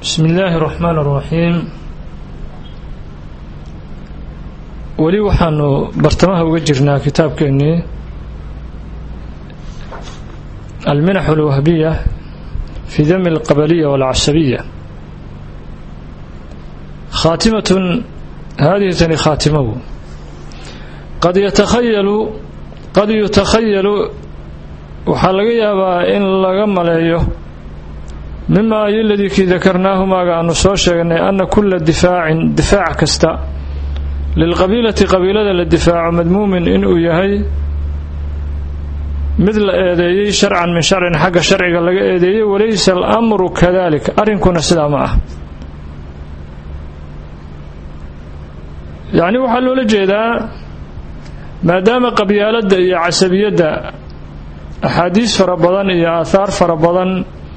بسم الله الرحمن الرحيم weli waxaanu bartamaha uga jirnaa kitaabkeennii alminax alwahbiya fi dami alqabaliya walcasabiya khaatimatun haadihi tani khaatimagu qad yatakhayalu qad yutakhayalu waxaa laga yaabaa in laga maleeyo mima ay ladii kii dakarnaahu maaga aanu soo sheegnay ana kula difaacin difaac kasta lilqabiilati qabiilada la difaaco madmuumin inuu yahay mid la eedeeyey sharcan min sharcin xagga sharciga laga eedeeyey walaysa alamru kadalik arrinkuna sidaa ma ah yacni waxaa loola jeedaa maadaama qabyaaladda iyo casabiyadda axaadiis fara badan iyo aahaar fara badan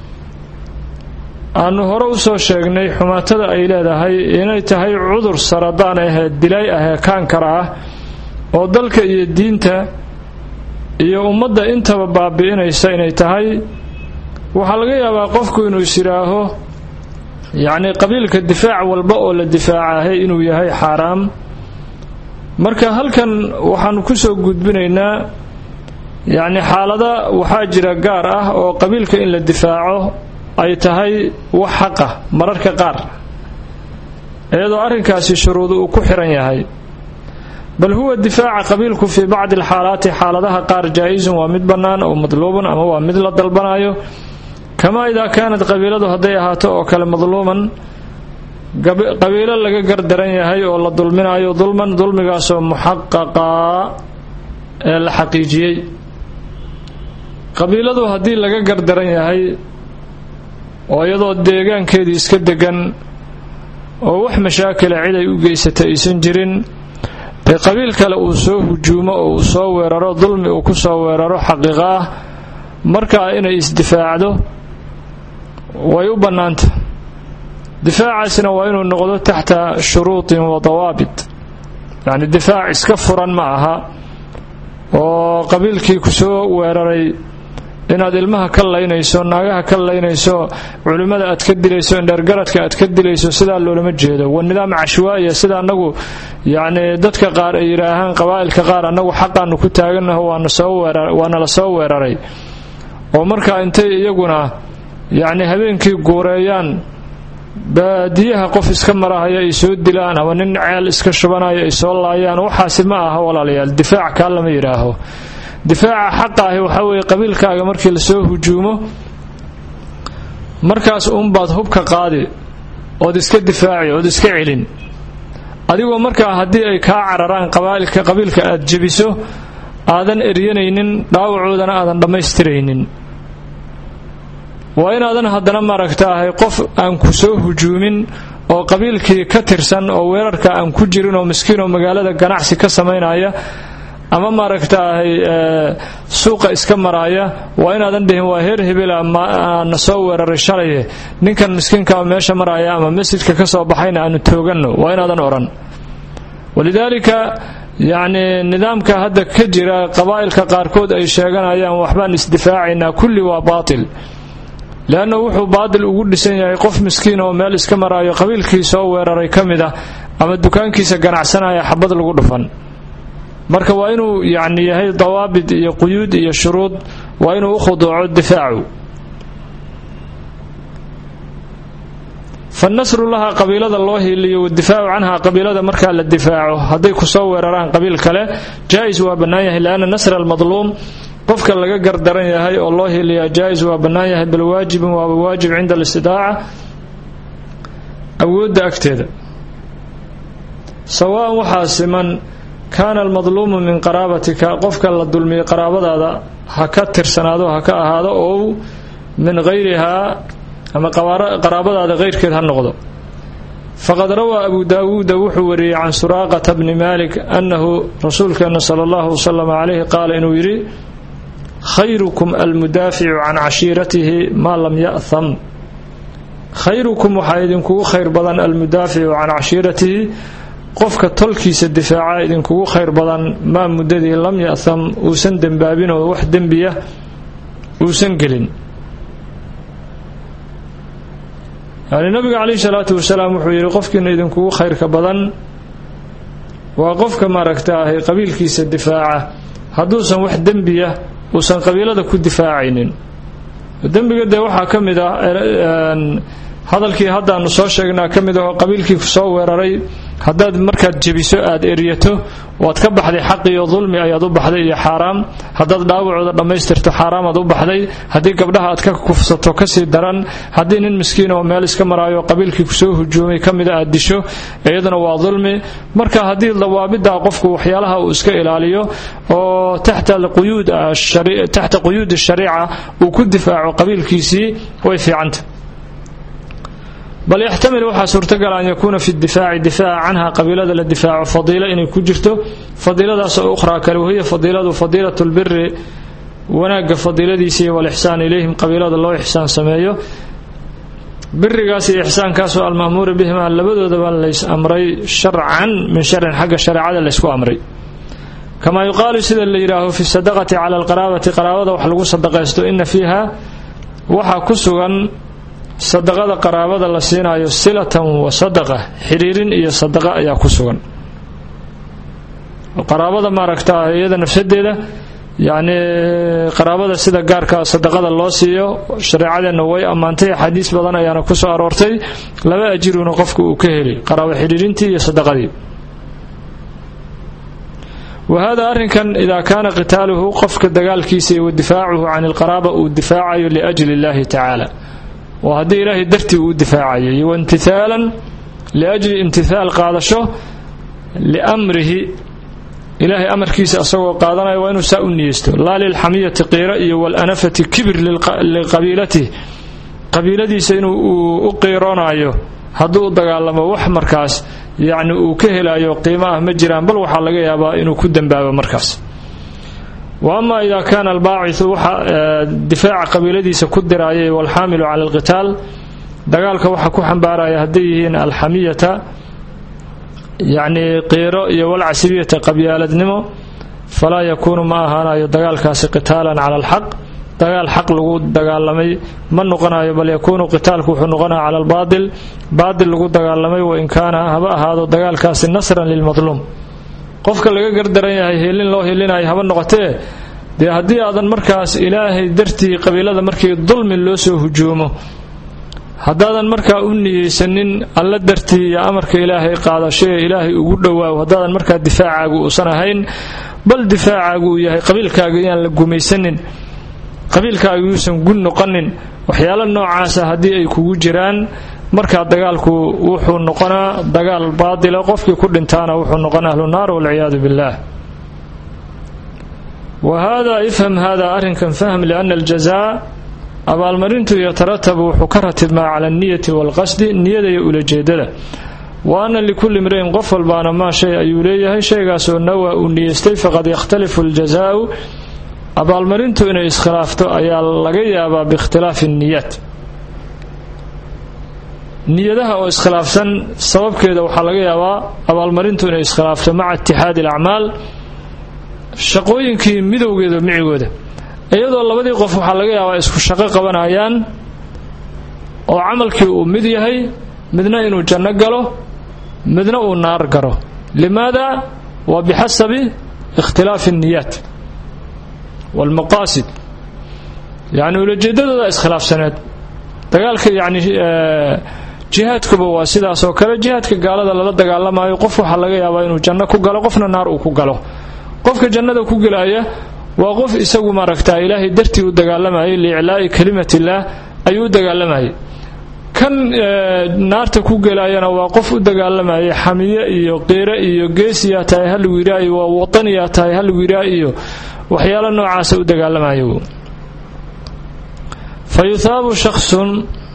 aanu hore u soo sheegnay xumaatada ay leedahay inay tahay cudur saradaan ahee dilay ahee kaankara ah oo dalka iyo diinta iyo ummadda intaba baabi'inaysa inay tahay waxaa laga yaabaa qofku inuu is yidhaaho yacni qabiilka difaac walba oo la difaacahay inuu yahay xaaraam marka halkan waxaanu ku soo gudbinaynaa yacni xaalada waxaa jira gaar ah oo qabiilka in la difaaco ay tahay wax xaqa mararka qaar iyadoo arrinkaasi shuruudu uu ku xiran yahay bal huwa difaaca qabiilku fii bacdi alxaalaati xaaladaha qaar jaa-isun waa mid bannaan oo madluubun ama waa mid la dalbanayo kamaa idaa kaanad qabiiladu hadday ahaato oo kale madluuman qabiilo laga gardaran yahay oo la dulminayo dulman dulmigaasoo muxaqaqaa ee la xaqiijiyey qabiiladu haddii laga gardaran yahay oo iyadoo deegaankeedii iska degan oo wax mashaakila cid ay u geysata aysan jirin dee qabiil kale uu soo hujuumo oo uu soo weeraro dulmi uu ku soo weeraro xaqiiqo ah markaa inay isdifaacdo way u bannaanta difaacaasna waa inuu noqdo taxta shuruutin wa dawaabit yacni difaac iska furan ma aha oo qabiilkii ku soo weeraray inaad ilmaha ka laynayso naagaha ka laynayso culimmada aad ka dilayso indheergaradka aad ka dilayso sidaa loolama jeedo waa nidaam cashwaaiya sida annagu yacni dadka qaar ay yidhaahaan qabaa'ilka qaar annagu xaqaanu ku taaganaho waana la soo weeraray oo markaa intay iyaguna yacni habeenkii guureeyaan baadiyaha qof iska marahaya ay soo dilaan ama nin ceel iska shubanaya ay soo laayaan waxaasi ma aha walaalayaal difaac kaa lama yidhaaho difaaca xaqa ahi waxaa weeye qabiilkaaga markii lasoo hujuumo markaas uunbaad hubka qaadi ood iska difaaci ood iska celin adigoo markaa haddii ay kaa cararaan qabaailka qabiilka aad jebiso aadan eryanaynin dhaawacoodana aadan dhammaystiraynin waa inaadan haddana maaragtaahay qof aan ku soo hujuumin oo qabiilkii ka tirsan oo weerarka aan ku jirin oo miskiin oo magaalada ganacsi ka samaynaya ama maaragtaahay suuqa iska maraaya waa inaadan dhihin waa heer hebela na soo weeraray shalaye ninkan miskiinkaa meesha maraya ama masjidka ka soo baxayna aanu tooganno waa inaadan odhan walidaalika yacni nidaamka hadda ka jira qabaa'ilka qaarkood ay sheeganayaan waxbaan isdifaacaynaa kulli waa baatil leanna wuxuu baatil ugu dhisan yahay qof miskiin oo meel iska maraayo qabiilkii soo weeraray ka mid ah ama dukaankiisa ganacsanaya xabad lagu dhufan marka waa inuu yacni yahay dawaabit iyo quyuud iyo shuruud waa inuu u khuduuco difaacu fanasru laha qabiilada loo hiiliyo wadifaacu canha qabiilada markaa la difaaco hadday kusoo weeraraan qabiil kale jaa-is waa bannaan yahay lianna nasra almadluum qofka laga gardaran yahay oo loo hiiliyaa jaa-is waa bannaan yahay bal waajibun waaba waajib cinda alistidaaca awoodda agteeda sawaan waxaa siman kaana almadluumu min qaraabatika qofka la dulmiyey qaraabadaada ha ka tirsanaado ha ka ahaado oo min hayrihaa ama qaraabadaada keyrkeed ha noqdo faqad rawaa abu daawuuda wuxuu wariyey can suraaqata bni malik annahu rasuulkeena sala allahu wasalam calayhi qaala inuu yidhi khayrukum almudaaficu can cashiiratihi maa lam ya'ham khayrukum waxaa idinkugu khayr badan almudaaficu can cashiiratihi qofka tolkiisa difaaca idinkugu khayr badan maa muddadii lam ya'ham uusan dembaabin oo wax dembiya uusan gelin yani nabiga calayhi salaatu wasalaam wuxuu yidhi qofkiina idinkugu khayrka badan waa qofka maaragta ahay qabiilkiisa difaaca hadduusan wax dembiya uusan qabiilada ku difaacaynin dembiga dee waxaa ka mid ah hadalkii haddaanu soo sheegnaa ka mid aho qabiilkii kusoo weeraray haddaad markaad jebiso aad eryato waad ka baxday xaqi iyo dulmi ayaad u baxday iyo xaaraam haddaad dhaawacooda dhammaystirto xaaraamaad u baxday haddii gabdhaha aad ka kufsato kasii daran haddii nin miskiin oo meel iska maraayo qabiilkii kusoo hujuumay ka mida aad disho iyaduna waa dulmi marka haddii dawaabidaa qofku waxyaalaha uu iska ilaaliyo oo taxta quyuud shariica uu ku difaaco qabiilkiisii way fiicanta bal yaxtamil waxaa suurtagal an yakuuna fi difaaci difaaca canha qabiilada la difaaco fadiilo inay ku jirto fadiiladaas oo ukhraa kale wahiya fadiiladu fadiilat lbiri wanaagga fadiiladiisa iyo walixsaan ilayhim qabiilada loo ixsaan sameeyo birigaas iyo ixsaankaasoo almahmuura bihima labadoodaba lays amray sharcan min sharin xagga shareecada laysku amray kamaa yuqaalu sida la yidhaaho fi sadaqati cala alqaraabati qaraabada wax lagu sadaqaysto ina fiiha waxaa ku sugan sadaqada qaraabada la siinaayo silatan wa sadaqa xiriirin iyo sadaqa ayaa ku sugan qaraabada maaragta iyada nafsadeeda yacni qaraabada sida gaarka sadaqada loo siiyo shareecadeenna way ammaantay axaadiis badan ayaana ku soo aroortay laba ajiruuna qofka uu ka heli qaraabo xidhiirintii iyo sadaqadii wa hada arrinkan idaa kaana qitaaluhu qofka dagaalkiisa iyo wa difaacuhu can ilqaraaba uu difaacayo liajli illahi tacaala waa haddii ilaahay dartii uu difaacayo iyo waimtihaalan liajli imtihaal qaadasho liamrihi ilaahay amarkiisa asagoo qaadanaya waa inuu saa u niyeysto laa lilxamiyati qiiro iyo walanafati kibir liqabiilatih qabiiladiisa inuu u qiiroonaayo hadduu u dagaalamo wax markaas yacni uu ka helayo qiimo ah ma jiraan bal waxaa laga yaabaa inuu ku dembaabo markaas wa ama ida kaana albaaciu waxa difaaca qabiiladiisa ku diraayay walxaamilu cala alqitaal dagaalka waxa ku xambaaraya hadday yihiin alxamiyata yacni qiiro iyo walcasibiyata qabyaaladnimo falaa yakuunu ma ahaanayo dagaalkaasi qitaalan cala alxaq dagaal xaq lagu dagaalamay ma noqonayo bal yakuunu qitaalku wuxuu noqonaya cala albaatil baatil lagu dagaalamay wain kaana haba ahaado dagaalkaasi nasran lilmadluum qofka laga gardaran yahay helin loo helinayo haba noqotee dee haddii aadan markaas ilaahay dartii qabiilada markii dulmi loo soo hujuumo haddaadan markaa u niyeysanin alla dartii iyo amarka ilaahay qaadashee ilaahay ugu dhowaaw haddaadan markaa difaacaagu uusan ahayn bal difaacaagu uu yahay qabiilkaaga iyaan la gumaysanin qabiilkaaga yuusan gun noqonin waxyaalo noocaasa haddii ay kugu jiraan markaa dagaalku wuxuu noqonaa dagaal baatila qofkii ku dhintaana wuxuu noqonaa ahlu naar walciyaadu billaah wa hada ifham hada arrinkan fahm liana aljazaa abaalmarintu yataratabu wuxuu ka ratibmaa cala alniyati waalqasdi niyada iyo ulajeedada wa ana likulli imri'in qof walbaana maa shay ayuu leeyahay shaygaasoo nawaa uu niyeystay faqad yakhtalifu aljazaau abaalmarintu inay iskhilaafto ayaa laga yaabaa biikhtilaafi niyaat niyadaha oo iskhilaafsan sababkeeda waxaa laga yaabaa abaalmarintu inay iskhilaafto maca itixaadi alacmaal shaqooyinkii midowgeeda micigooda iyadoo labadii qof waxaa laga yaabaa isku shaqo qabanayaan oo camalkii uu mid yahay midna inuu janno galo midna uu naar galo limaada waa bixasabi ikhtilaafi alniyaat waalmaqaasid yacni ulajeedadooda iskhilaafsaneed dagaalka yacni jihaadkuba waa sidaas oo kale jihaadka gaalada lala dagaalamayo qof waxaa laga yaabaa inuu janno ku galo qofna naar uu ku galo qofka jannada ku gelaya waa qof isagu maaragtaa ilaahay dartii u dagaalamayay liiclaa'i kalimatillah ayuu u dagaalamayay kan naarta ku gelayana waa qof u dagaalamayay xamiye iyo qiire iyo geesiyaa tahay halagu yidhaa iyo waa wataniyaa tahay halagu yidhaa iyo waxyaalo noocaasa u dagaalamayo fa yuhaabu shaksun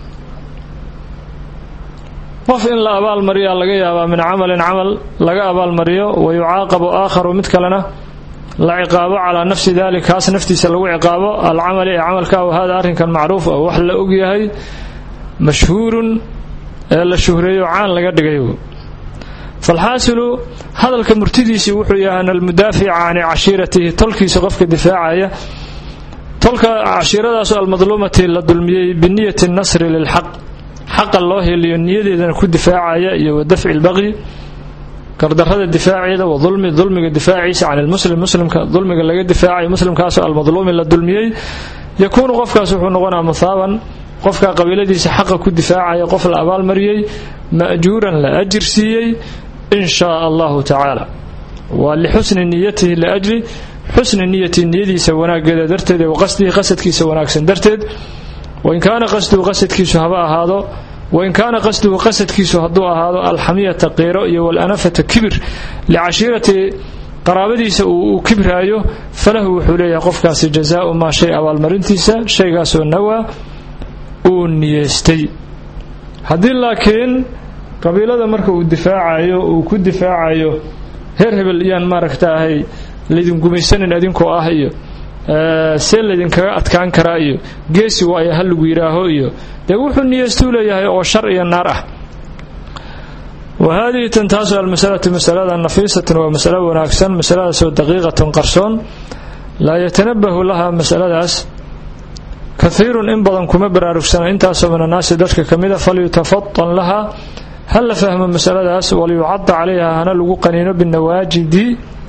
qof in la abaalmariyaa laga yaabaa min camalin camal laga abaalmariyo wa yucaaqabu aakharu mid kalena la ciqaabo calaa nafsi dalik kaas naftiisa lagu ciqaabo alcamali ee camalka w hada arrinkan macruuf oo wax la ogyahay mashhuurun ee la shuhreeyo caan laga dhigay falxaasilu hadalka murtidiisii wuxuu yahay an almudaafica can cashiiratihi tolkiisa qofka difaacaya tolka cashiiradaasoo almadluumati la dulmiyey biniyati nasri lilxaq xaqa loo heliyo niyadeedana ku difaacaya iyo wa dafci lbaqyi gardarrada difaaceeda wa dulmi dulmiga difaaciisa can ilmuslim muslimka dulmiga laga difaacayo muslimkaasoo almadluumi la dulmiyey yakuunu qofkaas wuxuu noqonaa muhaaban qofka qabiiladiisa xaqa ku difaacaya qof la abaalmariyey ma'juuran la ajir siiyey in shaa allahu tacaala waa lixusni niyatihi liajli xusni niyatii niyadiisa wanaaggeeda darteed wa qasdihi qasadkiisa wanaagsan darteed wain kaana qasduhu qasadkiisu haba ahaado wain kaana qasduhu qasadkiisu hadduu ahaado alxamiyata qiiro iyo walanafata kibir licashiirati qaraabadiisa uu kibraayo falahu wuxuu leeyahay qofkaasi jazaau maa shay abaalmarintiisa shaygaasoo nawaa uu niyeystay haddii laakiin qabiilada marka uu difaacayo uu ku difaacayo heer hebel iyaan maaragta ahay laydin gumaysanin idinkoo ah iyo see laydinkaga adkaan karaa iyo geesi waayo ha lagu yidhaaho iyo dee wuxuu niyeystuu leeyahay oo shar iyo naar ah wa haadihi tan taasu almasalatu masalada nafiisatan waa masalo wanaagsan masaladaasoo daqiiqatan qarsoon laa yatanabahu laha masaladaas kahiirun in badan kuma baraarugsana intaasoo min annaasi dadka ka mida falyutafatan laha ha la fahmo masaladaas waliyucada calayha hana lagu qaniino binawaajidi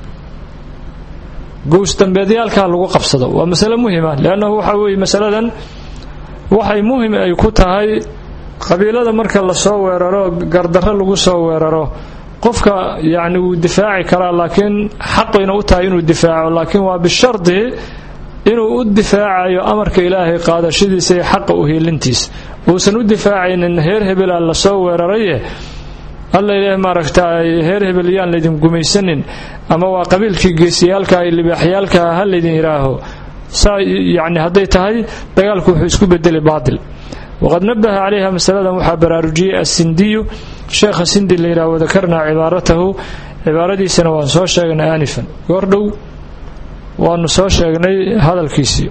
gowsdambeedyaalkaa lagu qabsado waa masale muhima leannahu waxa weeye masaladan waxay muhim ay ku tahay qabiilada marka lasoo weeraro gardarro lagu soo weeraro qofka yacni wuu difaaci karaa laakiin xaqayna u tahay inuu difaaco laakiin waa bishardi inuu u difaacayo amarka ilaahay qaadashadiisa iyo xaqa u hiilintiisa uusan u difaacaynin heer hebelaa lasoo weeraraye alla ilaahay maaragtaay heer hebel yaan laydin gumaysanin ama waa qabiilkii geesiyaalka iyo libaaxyaalka ha laydin yidhaaho saa yacni hadday tahay dagaalku wuxuu isku bedeli baatil waqad nabaha calayha masaladan waxaa baraarujiyey asindiyu sheekha sindi la yidhaha wadakarnaa cibaaratahu cibaaradiisana waan soo sheegnay aanifan goordhow waanu soo sheegnay hadalkiisii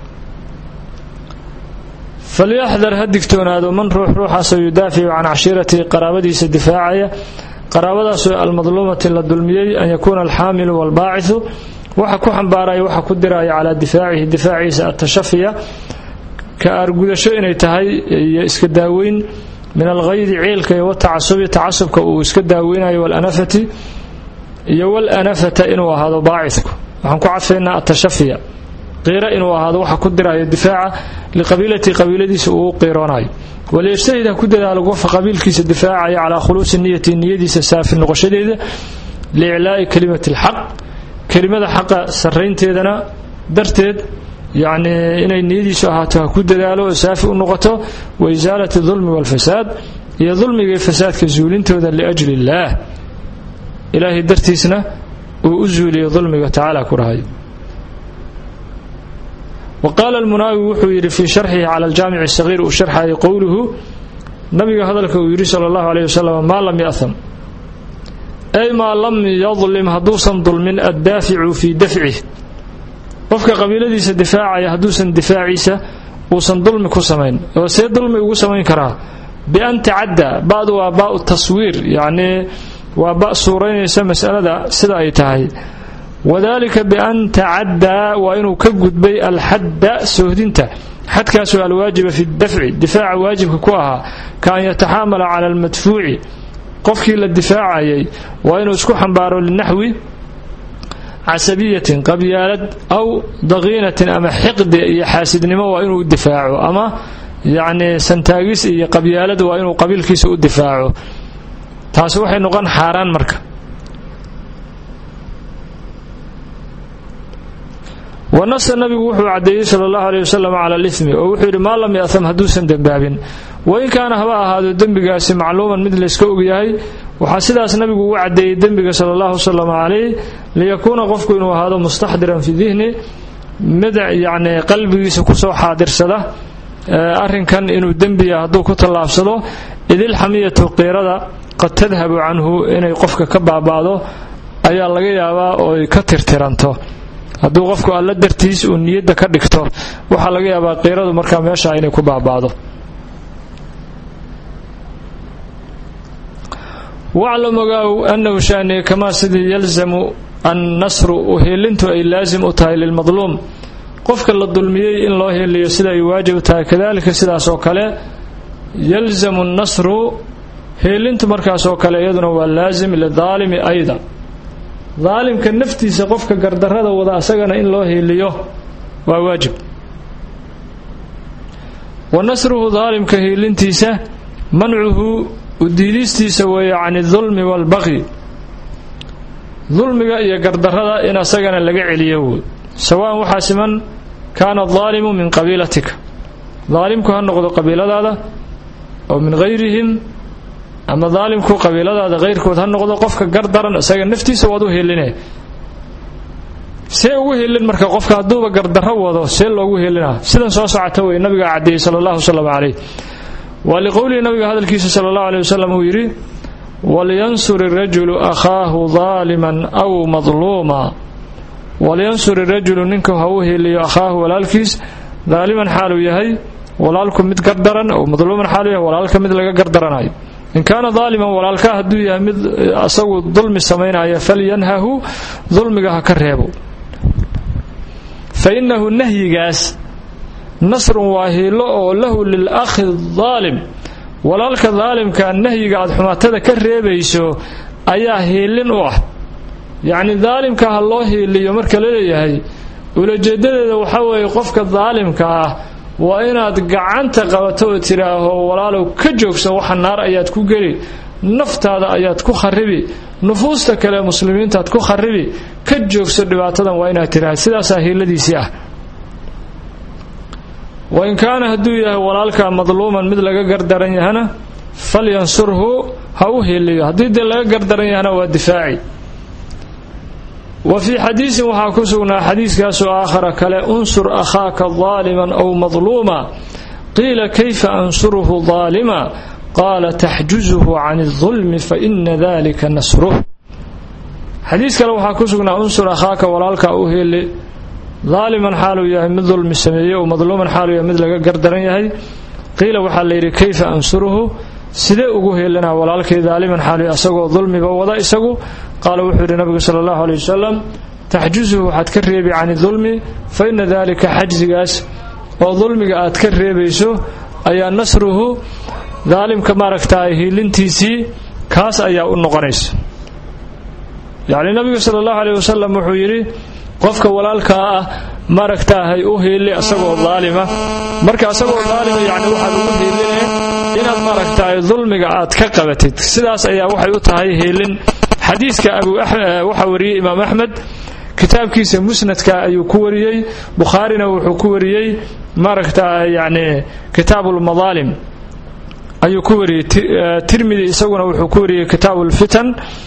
falyaxdar ha digtoonaado man ruux ruuxaasoo yudaaficu can cashiiratihi qaraabadiisa difaacaya qaraabadaasoo almadluumati la dulmiyey an yakuuna alxaamilu waalbaacidu waxa ku xambaaraya waxa ku diraya calaa difaacihi difaaciisa atashafiya ka aargudasho inay tahay iyo iska daaweyn min alghaydi ciilka iyo watacasubi tacasubka uu iska daaweynayo walanafati iyo walanafata inuu ahaado baacidku waxaan ku cadfaynaa atashafiya qiiro inuu ahaado waxa ku dirayo difaaca liqabiilatihi qabiiladiisa uu u qiiroonayo waliyajtahid ha ku dadaalo qofka qabiilkiisa difaacaya calaa khuluusi niyati niyadiisa saafi noqoshadeeda liiclaa'i kelimati alxaq kelimada xaqa sarraynteedana darteed yacni inay niyadiisu ahaato ha ku dadaalo oo saafi u noqoto wa isaalati dulmi waalfasaad iyo dulmiga iyo fasaadka zuulintooda liajli illaah ilaahay dartiisna uu u zuuliyo dulmiga tacaala ku dhahayo wa qaala almunaawi wuxuu yidhi fii sharxihi cala aljaamici sagiir uu sharxayay qowluhu nabiga hadalka uu yidhi sala allahu aleyh wasalam maa lam ya'ham ay maa lam yadlim hadduusan dulmin addaaficu fii dafcih qofka qabiiladiisa difaacaya hadduusan difaaciisa uusan dulmi ku samayn oo see dulmi ugu samayn karaa bian tacadda ba'du waa baa'u taswiir yacnii waa ba suuraynaysa masalada sida ay tahay wadalika bian tacaddaa waa inuu ka gudbay alxadda soohdinta xadkaasoo alwaajiba fi dafci difaaca waajibka ku ahaa ka an yataxaamala cala almadfuuci qofkii la difaacayay waa inuu isku xambaaro linaxwi casabiyatin qabyaalad aw daqiinatin ama xiqdi iyo xaasidnimo waa inuu difaaco ama yacni santaagis iyo qabyaalad waa inuu qabiilkiisa u difaaco taasi waxay noqon xaaraan marka wanasa nabigu wuxuu caddeeyey sala allahu aleyh wasalam cala alimi oo wuxuu yidhi maa lam ya'ham hadduusan dembaabin wain kaana haba ahaado dembigaasi macluuman mid layska ogyahay waxaa sidaas nabigu ugu caddeeyey dembiga sala allahu wasalam calayh liyakuuna qofku inuu ahaado mustaxdiran fi dihni mid yacni qalbigiisa kusoo xaadirsada arrinkan inuu dembiya hadduu ku tallaabsado idilxamiyatu qiirada qad tadhabu canhu inay qofka ka baaba'do ayaa laga yaabaa ooy ka tirtiranto hadduu qofku alla dartiis uu niyadda ka dhigto waxaa laga yaabaa qiiradu markaa meesha inay ku baaba'do waclam ogaaw annahu shaani kamaa sidii yalzamu annasru uheelintu ay laasim u tahay lilmadluum qofka la dulmiyey in loo heliyo sida ay waajib u tahay kadalika sidaas oo kale yalzamu nnasru heelintu markaas oo kale iyaduna waa laasim lidaalimi ayda daalimka naftiisa qofka gardarrada wada asagana in loo heeliyo waa waajib wa nasruhu daalimka heelintiisa mancuhu udiidistiisa weeye can idulmi waalbaqyi dulmiga iyo gardarrada in asagana laga celiyo wood sawaan waxaa siman kaana daalimu min qabiilatika daalimku ha noqdo qabiiladaada oo min hayrihim ama daalimku qabiiladaada hayrkood ha noqdo qofka gardaran isaga naftiisa waad u heline see ugu helin marka qofka hadduuba gardarro wado see loogu helinaa sidan soo socota wey nabiga caddeeyey sala allahu wasalam calayh waa liqowlihi nabiga hadalkiisa sala allahu aleyh wasalam uu yidhi walyansur irajulu akhaahu daaliman aw madluuma walyansur irajulu ninku ha u heliyo akhaahu walaalkiis daaliman xaaluu yahay walaalku mid gardaran aw madluuman xaaluu yahay walaalka mid laga gardaranayo in kaana daaliman walaalka hadduu yahay mid asagu dulmi samaynaya falyanhahu dulmiga ha ka reebo fa innahu nahyigaas nasrun waa hiilo oo lahu lilakhi daalim walaalka daalimka nahyiga aad xumaatada ka reebayso ayaa hiilin u ah yacni daalimka ha loo hiiliyo marka la leeyahay ulajeedadeeda waxaa weeye qofka daalimka ah waa inaad gacanta qabato oo tidhaaho walaalow ka joogso waxa naar ayaad ku geli naftaada ayaad ku kharibi nufuusta kale muslimiintaad ku kharibi ka joogso dhibaatadan waa inaad tidhaha sidaasaa hiiladiisii ah wain kaana hadduu yahay walaalka madluuman mid laga gardaran yahana falyansurhu ha u heliyo haddii dee laga gardaran yahana waa difaaci wa fii xadiisin waxaa ku sugnaa xadiiskaasoo aakhara kale unsur akhaaka daaliman aw madluuma qiila kayfa ansuruhu daalima qaala taxjuzuhu can اdulmi faina dalika nasruh xadiis kale waxaa ku sugnaa unsur akhaaka walaalka u heli daaliman xaaluu yahay mid dulmi sameeyey oo madluuman xaaluu yahay mid laga gardaran yahay qiila waxaa layidhi kayfa ansuruhu sidee ugu heelanaa walaalkay daaliman xaaluu asagoo dulmiba wada isagu qaala wuxuu yidhi nabigu sala allahu aley wasalam taxjuzuhu waxaad ka reebi cani dulmi fa ina dalika xajsigaas oo dulmiga aad ka reebayso ayaa nasruhu daalimka maaragtaa hiilintiisii kaas ayaa u noqonaysa yacni nabigu sala allahu aleyh wasalam wuxuu yidhi qofka walaalkaa ah maaragtaahay u hiili asagoo daalima marka asagoo daalima yani waxaad ugu hiiline inaad maaragtahay dulmiga aad ka qabatid sidaas ayaa waxay u tahay hiilin xadiiska waxaa wariyey imaam axmed kitaabkiisa musnadka ayuu ku wariyey bukhaarina wuxuu ku wariyey maaragta yani kitaabulmadaalim ayuu ku wariyey tirmidi isaguna wuxuu ku wariyey kitaabulfitan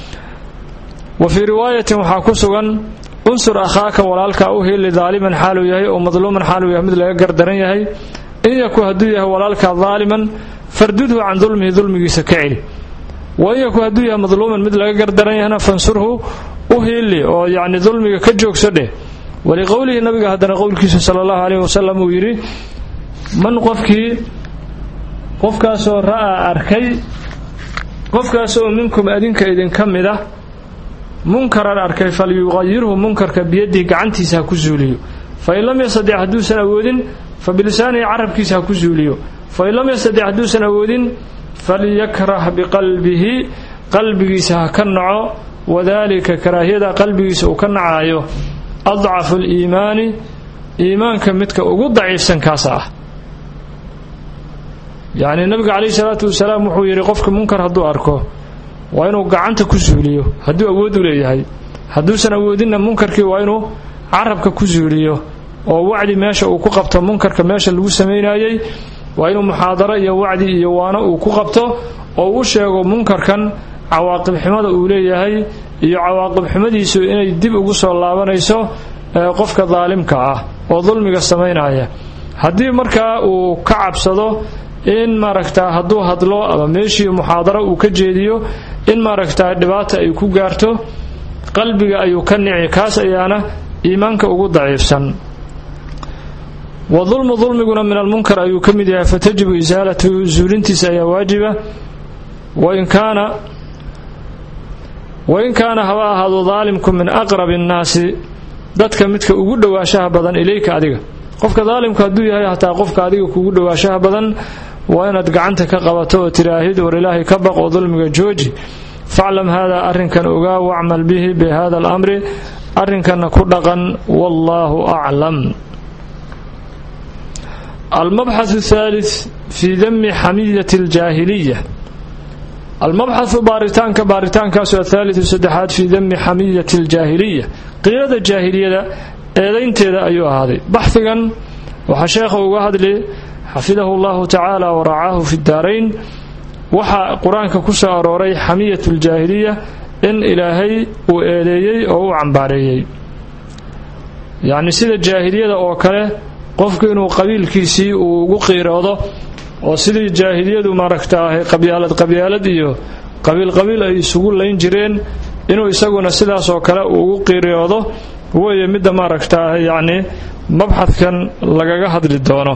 wa fii riwaayatin waxaa ku sugan unsur akhaaka walaalka u heli daaliman xaaluu yahay oo madluuman xaaluu yahay mid laga gardaran yahay in yaku hadduu yahay walaalka daaliman fardudhu can dulmihi dulmigiisa ka celi wa in yaku hadduu yahay madluuman mid laga gardaran yahana fansurhu u hiili oo yacni dulmiga ka joogso dheh waliqowlihi nabiga haddana qowlkiisa sala allahu caleyhi wasalam uu yidhi man qofkii qofkaasoo ra'aa arkay qofkaasoo minkum adinka idinka mid ah munkaran arkay falyuqayirhu munkarka biyadihi gacantiisa ha ku zuuliyo fain lam yastatic hadduusan awoodin fa bilisaanihi carabkiisa ha ku zuuliyo fain lam yastatic hadduusan awoodin falyakrah biqalbihi qalbigiisa ha ka naco wadaalika karaahiyada qalbigiisa uu ka nacaayo adcafu liimaani iimaanka midka ugu daciifsan kaasa ah yacni nabiga calayhi salaatu wasalaam wuxuu yidhi qofka munkar hadduu arko waa inuu gacanta ku suuliyo hadduu awood u leeyahay hadduusan awoodinna munkarkii waa inuu carabka ku suuliyo oo wacdi meesha uu ku qabto munkarka meesha lagu samaynayey waa inuu muxaadaro iyo wacdi iyo waano uu ku qabto oo u sheego munkarkan cawaaqibxumada uu leeyahay iyo cawaaqibxumadiisu inay dib ugu soo laabanayso qofka daalimka ah oo dulmiga samaynaya haddii markaa uu ka cabsado in maaragtaa hadduu hadlo ama meeshii muxaadaro uu ka jeediyo in maaragtaa dhibaata ay ku gaarto qalbiga ayuu ka nici kaas ayaana iimaanka ugu daciifsan wa dulmu dulmiguna min almunkar ayuu ka mid yahay fatajibu isaalatu zuulintiisa ayaa waajiba wain kaana wain kaana haba ahaado daalimku min aqrabi annaasi dadka midka ugu dhowaashaha badan ilayka adiga qofka daalimka hadduu yahay hataa qofka adiga kugu dhowaashaha badan waa inaad gacanta ka qabato oo tiraahid war ilaahay ka baq oo dulmiga jooji faclam haadaa arrinkan ogaa wacmal bihi bihada alamri arrinkanna ku dhaqan wallaahu aclam almabxath thalith fii dami xamiyati aljaahiliya almabxathu baaritaanka baaritaankaasu athaalitu saddexaad fii dami xamiyati aljaahiliya qiirada jaahiliyada eedaynteeda ayuu ahaaday baxhigan waxaa sheekha uga hadli xafidahu llahu tacaala waracaahu fi daarayn waxaa qur-aanka ku soo arooray xamiyat ljaahiliya in ilaahay uu eedeeyey oo u cambaareeyey yacni sida jaahiliyada oo kale qofku inuu qabiilkiisii uu ugu qiiroodo oo sidii jaahiliyadu maaragtaahay qabyaalad qabyaalad iyo qabiil qabiil ay isugu layn jireen inuu isaguna sidaas oo kale uu ugu qiiroodo weeye midda maaragtaahay yacni mabxadkan lagaga hadli doono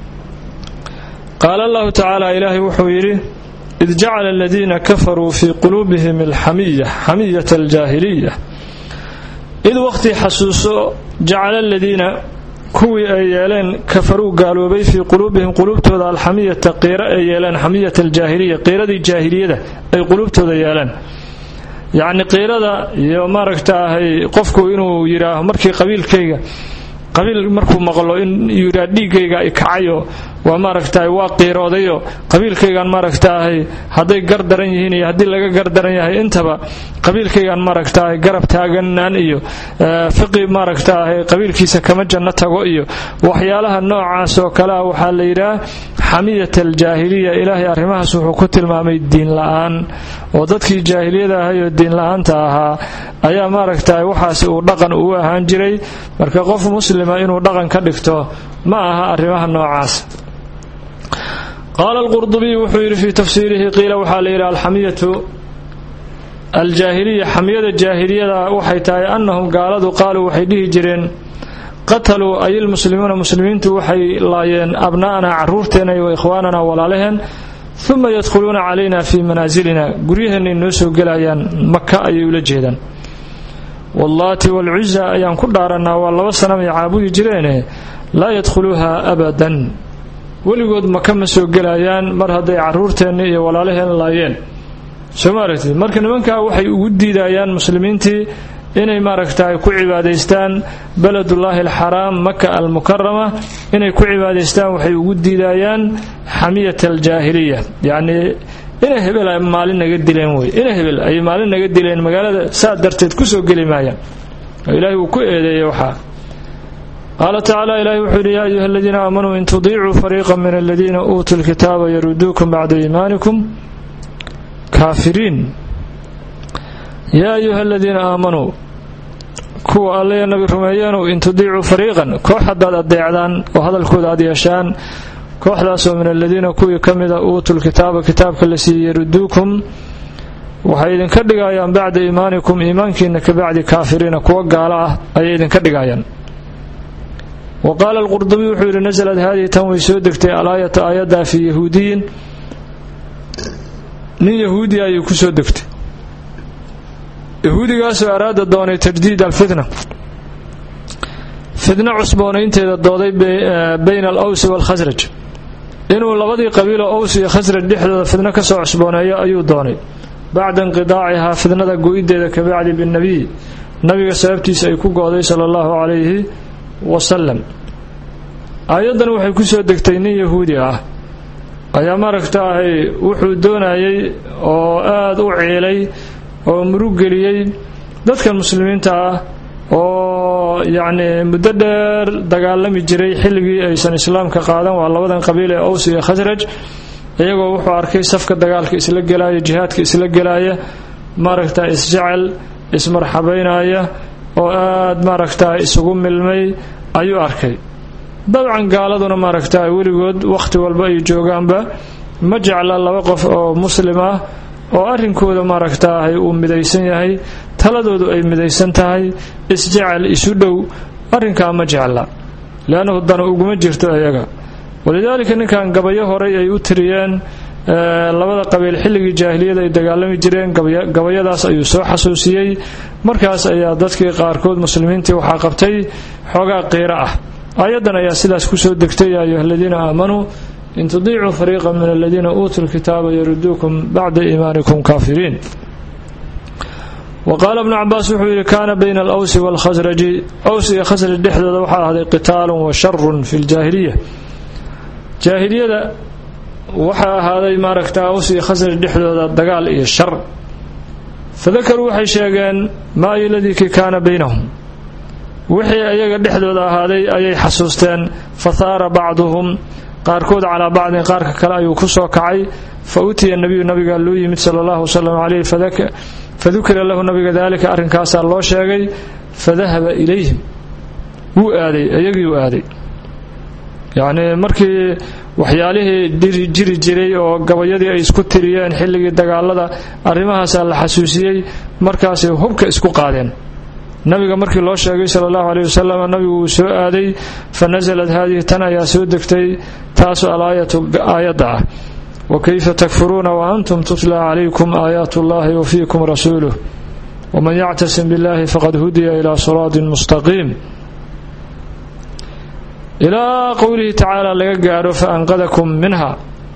qaala allahu tacaala ilaahay wuxuu yidhi id jacala aladiina kafaruu fii quluubihim alxamiya xamiyata aljaahiliya id waqhtii xasuuso jacala aladiina kuwii ay yeeleen kafaruu gaaloobay fii quluubihim quluubtooda alxamiyata qiiro ay yeeleen xamiyata aljaahiliya qiiradii jaahiliyada ay quluubtooda yeeleen yacni qiirada iyo maaragtaahay qofku inuu yidhaaho markii qabiilkayga qabiil markuu maqlo in yidhaa dhiiggayga ay kacayo waa maaragtahay waa qiiroodayo qabiilkaygaan maaragtaahay hadday gar daran yihiin iyo haddii laga gar daran yahay intaba qabiilkaygaan maaragtaahay garab taaganaan iyo fiqi maaragtaahay qabiilkiisa kama janno tago iyo waxyaalaha noocaas oo kale ah waxaa la yidhaah xamiyat aljaahiliya ilaahay arrimahaas wuxuu ku tilmaamay diin la-aan oo dadkii jaahiliyada ahay oo diin la-aanta ahaa ayaa maaragtahay waxaasi uu dhaqan uu ahaan jiray marka qof muslima inuu dhaqan ka dhigto ma aha arrimaha noocaas qaala alqurdubiy wuxuu yidhi fii tafsiirihi qiila waxaa la yidhi alxamiyatu aljaahiliya xamiyada jaahiliyada waxay tahay annahum gaaladu qaaluu waxay dhihi jireen qataluu ay ilmuslimuuna muslimiintu waxay laayeen abna'anaa carruurteenna iyo ikhwaanana walaalaheen uma yadkhuluuna calayna fii manaasilina guryaheennay noo soo gelayaan maka ayay ula jeedaan wallaati walcuza ayaan ku dhaarannaa waa laba sanamay caabudi jireene laa yadkhuluuha abadan weligood maka ma soo gelayaan mar hadday carruurteenni iyo walaalaheen laayeen soo ma aragtid marka nimankaa waxay ugu diidayaan muslimiintii inay maaragtaay ku cibaadaystaan beledullaahi alxaraam maka almukarama inay ku cibaadaystaan waxay ugu diidayaan xamiyat aljaahiliya yacnii inay hebel ay maalin naga dileen wey inay hebel ay maalin naga dileen magaalada saa darteed kusoo geli maayaan oo ilaahay uu ku eedeeyey waxaa qaala tacaala ilahi wuxuu yidhi yaa ayuha aladiina aamanuu in tudiicuu fariiqa min aladiina uutuu lkitaaba yaruduukum bacda iimaanikum kaafiriin yaa ayuha aladiina aamanuu kuwa allaya nabi rumeeyeenow in tudiicuu fariiqan koox haddaad adeecdaan oo hadalkooda aad yeeshaan kooxdaasoo min aladiina kuwii ka mida uutuu lkitaaba kitaabka la siiyey yaruduukum waxay idinka dhigayaan bacda iimaanikum iimaankiina ka bacdi kaafiriina kuwa gaalo ah ayay idinka dhigayaan wa qaala alqurdubiy wuxuu yidhi nasalad haadihi tan way soo degtay alaayatu aayaddaa fii yahuudiyin nin yahuudi ayay ku soo degtay yahuudigaasoo araada doonay tajdiid alfitna fitna cusboonaynteeda dooday bayna alawsi waalkhasraj inuu labadii qabiilo ows iyo khasraj dhexdooda fidno ka soo cusbooneeyo ayuu doonay bacda inqidaacihaa fidnada go-ideeda ka bacdi binnebiy nabiga sababtiisa ay ku go-day sala allahu calayhi wasalam aayaddan waxay ku soo degtay nin yahuudi ah ayaa maaragtaahay wuxuu doonayay oo aada u ciilay oo murug geliyey dadkan muslimiinta ah oo yacni muddo dheer dagaalami jiray xilligii aysan islaamka qaadan waa labadan qabiil ee ows iyo khasraj iyagoo wuxuu arkay safka dagaalka isla gelaya jihaadka isla gelaya maaragta isjecel ismarxabaynaya oo aada maaragtaa isugu milmay ayuu arkay dabcan gaaladuna maaragtaa weligood wakhti walba ay joogaanba ma jecla laba qof oo muslim ah oo arrinkooda maaragtaahay uu midaysan yahay taladoodu ay midaysan tahay isjecel isu dhow arrinkaa ma jecla leannahu dana uguma jirto iyaga walidaalika ninkan gabayo horay ay u tiriyeen labada qabiil xilligii jaahiliyada ay dagaalami jireen gabayadaas ayuu soo xasuusiyey markaas ayaa dadkii qaarkood muslimiintii waxaa qabtay xoogaa qiiro ah aayaddan ayaa sidaas kusoo degtay yaa ayuha aladiina aamanuu in tudiicuu fariiqa min aladiina uutuu lkitaaba yaruduukum bacda iimaanikum kaafiriin wa qaala bnu cabaas wuxuu yidhi kaana bayna alawsi waalkhasraji aws iyo khasraj dhexdooda waxaa ahday qitaalun wa sharun fi ljaahiliya jaahiliyada waxaa ahaaday maaragta aws iyo khasraj dhexdooda dagaal iyo shar fadakaruu waxay sheegeen maa iladii kii kaana baynahum wixii ayaga dhexdooda ahaaday ayay xasuusteen fahaara bacduhum qaarkood calaa bacdin qaarka kale ayuu ku soo kacay fa utiya nabiyu nabiga loo yimid sala allahu wasalam caleyh fadukira lahu nabiga daalika arrinkaasaa loo sheegay fadahaba ilayhim wuu aaday iyagiiu aaday yacnii markii waxyaalihii jiri jiray oo gabayadii ay isku tiriyeen xilligii dagaalada arrimahaasaa la xasuusiyey markaasay hubka isku qaadeen nabiga markii loo sheegay sala allahu aleyh wasalam nabigu wuu soo aaday fa nasalad haadihi tan ayaa soo degtay taasu alaayatu aayadda ah wa kayfa takfuruuna wa antum tutla calaykum aayaat ullahi wa fiikum rasuuluh waman yactasim billahi faqad hudiya ilaa siraatin mustaqiim ilaa qowlihi tacaala laga gaadho fa anqadakum minha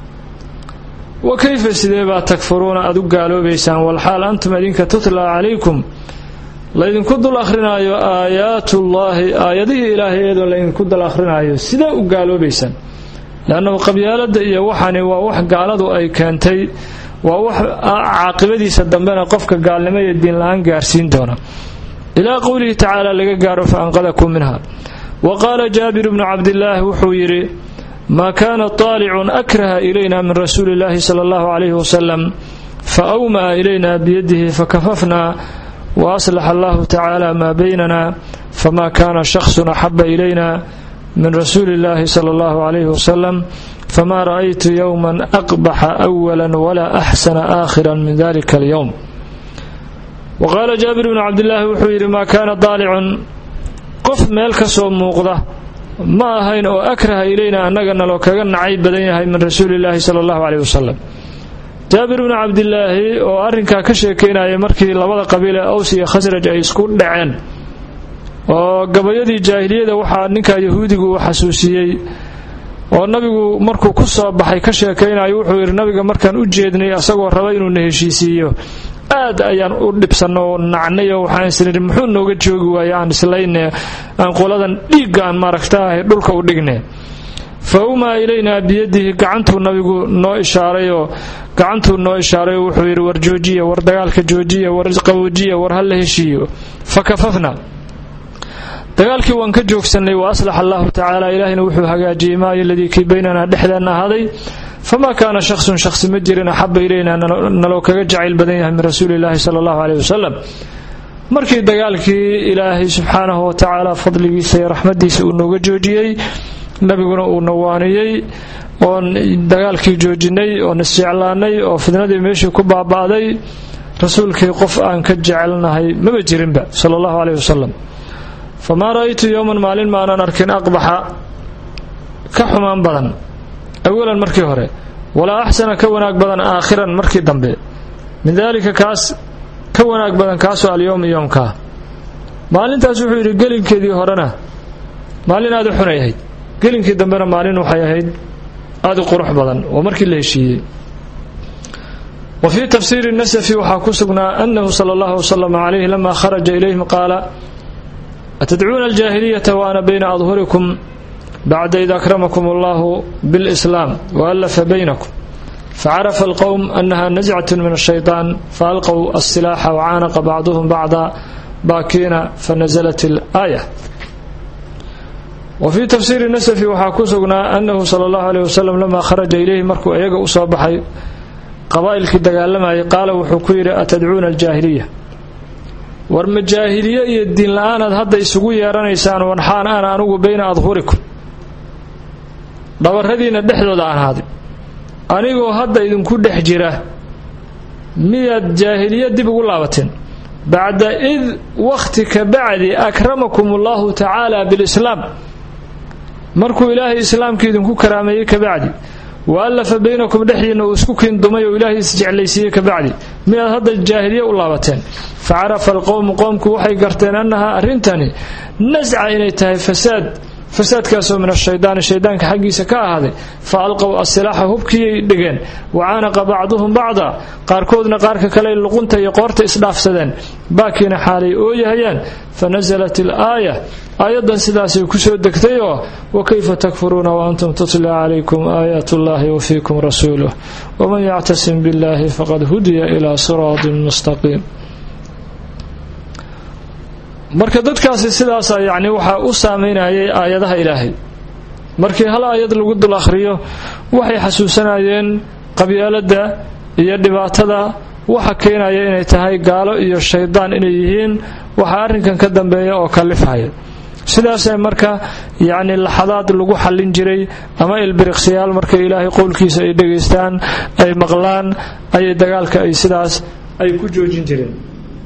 wa kayfa sidee baa takfuruuna aad u gaaloobaysaan walxaal antum idinka tutla calaykum laydinku dul akhrinaayo aayaatullaahi aayadihii ilaahay iyadoo laydinku dul akhrinaayo sidee u gaaloobaysaan leannahu qabyaaladda iyo waxani waa wax gaaladu ay keentay waa wax caaqibadiisa dambena qofka gaalnimo iyo diinla-aan gaarsiin doona ilaa qowlihi tacaala laga gaaro fa anqadakum minha wa qaala jaabir bnu cabdillaahi wuxuu yidhi maa kaana taalicun akraha ilayna min rasuuli illaahi sala allahu calayhi wasalam fa awma'a ilayna biyadihi fakafafnaa wa aslaxa allahu tacaala maa baynana fama kaana shaksun axaba ilayna min rasuuli illaahi sala allahu calayhi wasalam fama ra'aytu yowman aqbaxa awala walaa axsana aakhiran min dalika alyowm wa qaala jaabir bnu cabdillaahi wuxuu yidhi maa kaana daalicun qof meel ka soo muuqda ma ahayn oo akraha ilayna annaga naloo kaga nacay badan yahay min rasuuli illaahi sala allahu caleyh wasalam jaabir bnu cabdilaahi oo arrinkaa ka sheekeynaya markii labada qabiil ee aws iyo khasraj ay isku dhaceen oo gabayadii jaahiliyada waxaa ninkaa yahuudigu uu xasuusiyey oo nabigu markuu ku soo baxay ka sheekaynayo wuxuu yidhi nabiga markaan u jeednay asagoo raba inuuna heshiisiiyo aad ayaan u dhibsanno oo nacnay oo waxaan isnidhi muxuu nooga joogi waaye aan islayne aan qoladan dhiigga aan maaragtaahay dhulka u dhigne fa umaa ilaynaa biyadihi gacantuu nabigu noo ishaarayoo gacantuu noo ishaaray oo wuxuu yidhi war joojiya war dagaalka joojiya war qaboojiya war ha la heshiiyo fa kafafna dagaalkii waan ka joogsannay wa aslaxa allahu tacaala ilaahina wuxuu hagaajiyey maayo aladii kii baynanaa dhexdeenna ahaaday famaa kaana shaksun shaksi ma jirin axaba ilaynaa naloo kaga jacayl badan yahay min rasuuli illaahi sala allahu caleyh wasalam markii dagaalkii ilaahay subxaanahu wa tacaala fadligiisa iyo raxmadiisa uu nooga joojiyey nabiguna uu nawaaniyey oon dagaalkii joojinay oon isjeclaanay oo fidnadii meeshii ku baaba'day rasuulkii qof aan ka jecelnahay maba jirinba sala allahu caleyh wasalam famaa ra'aytu yowman maalin maanan arkin aqbaxa ka xumaan badan awalan markii hore walaa axsana ka wanaag badan aakhiran markii dambe min daalika kaas ka wanaag badan kaasoo alyowm yoomkaa maalintaas wuxuu yidhi gelinkeedii horena maalin aad u xunay ahayd gelinkii dambena maalin waxay ahayd aad u qurux badan oo markii la heshiiyey wa fii tafsiiri nasafi waxaa ku sugnaa annahu sala allahu wasalam calayhi lama kharaja ilayhim qaala atadcuuna aljaahiliyata wa ana bayna adhurikum bacda id akramakum allahu bilislaam waallafa baynakum facarafa alqowm annaha nascatun min ashaytaan faalqow alsilaaxa wacaanaqa bacduhum bacda baakiina fanasalat alaaya wa fii tafsiiri nasafi waxaa ku sugnaa annahu sala allahu aleyh wasalam lamaa kharaja ilayhi markuu iyaga u soo baxay qabaa'ilkii dagaalamayay qaala wuxuu ku yidhi atadcuuna aljaahiliya war ma jaahiliye iyo diin la-aanaad hadda isugu yeeranaysaan wanxaan ana anugu bayna adhurikum dhabarradiinna dhexdooda aan ahaaday anigoo hadda idinku dhex jira miyaad jaahiliya dib ugu laabateen bacda id wakhti ka bacdi akramakum allahu tacaala bilislaam markuu ilaahay islaamkii idinku karaameeyey ka bacdi wa allafa baynakum dhexdiinna uu isku kiindumay oo ilaahay isjeclaysiiyey ka bacdi miyaad hadda jaahiliye u laabateen fa carafa alqowmu qoomku waxay garteen annahaa arrintani nasca inay tahay fasaad fasaadkaasoo min ashaydaani shaydaanka xaggiisa ka ahaaday fa alqow asilaaxa hubkiiyay dhigeen wacaanaqa bacduhum bacda qaarkoodna qaarka kale luqunta iyo qoorta isdhaafsadeen baakiina xaalay ooyahayaan fa nasalat ilaaya aayaddan sidaasay kusoo degtay oo wakayfa takfuruuna waantum tutla calaykum aayaat ullahi wafiikum rasuuluh waman yactasim billahi faqad hudiya ilaa siraatin mustaqiim marka dadkaasi sidaasa yacni waxaa u saameynayay aayadaha ilaahay markii hal aayad lagu dul akhriyo waxay xasuusanayeen qabyaaladda iyo dhibaatada waxa keenaya inay tahay gaalo iyo shaydaan inay yihiin waxaa arrinkan ka dambeeya oo kalifhaya sidaasee marka yacni laxadaad lagu xallin jiray ama ilbiriqsiyaal marka ilaahay qowlkiisa ay dhegaystaan ay maqlaan ayay dagaalka ay sidaas ay ku joojin jireen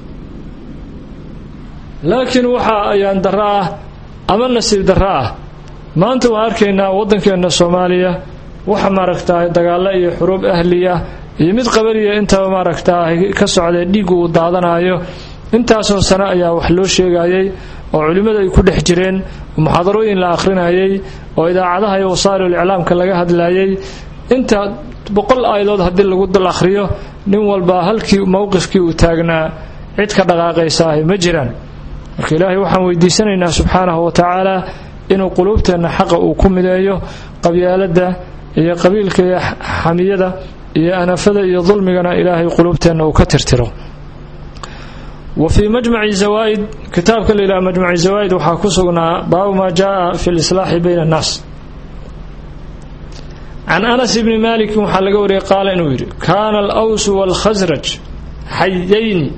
laakiin waxaa ayaan darro ah ama nasiib darro ah maanta waan arkaynaa waddankeenna soomaaliya waxa maaragtaa dagaallo iyo xuruub ahliya iyo mid qabaliya intaba maaragtaa ka socdee dhiiggu uu daadanayo intaasoo sano ayaa wax loo sheegayay oo culimmadu ay ku dhex jireen oo muxaadarooyin la akhrinayay oo idaacadaha iyo wasaa'ilul iclaamka laga hadlayay inta boqol aayadood haddii lagu dul akhriyo nin walba halkii mowqifkii uu taagnaa cid ka dhaqaaqaysaahay ma jiraan marka ilaahay waxaan weydiisanaynaa subxaanahu wa tacaala inuu quluubteenna xaqa uu ku mideeyo qabyaaladda iyo qabiilka iyo xamiyada iyo anafada iyo dulmigana ilaahay quluubteenna uu ka tirtiro wa fii majmaci zawaa'id kitaabka la yidhaha majmaci zawaa'id waxaa ku sugnaa baabu maa jaaa fi lislaaxi bayna annaas can anas ibni maalikin waxaa laga wariyay qaala inuu yidhi kaana alawsu waalkhasraj xayayni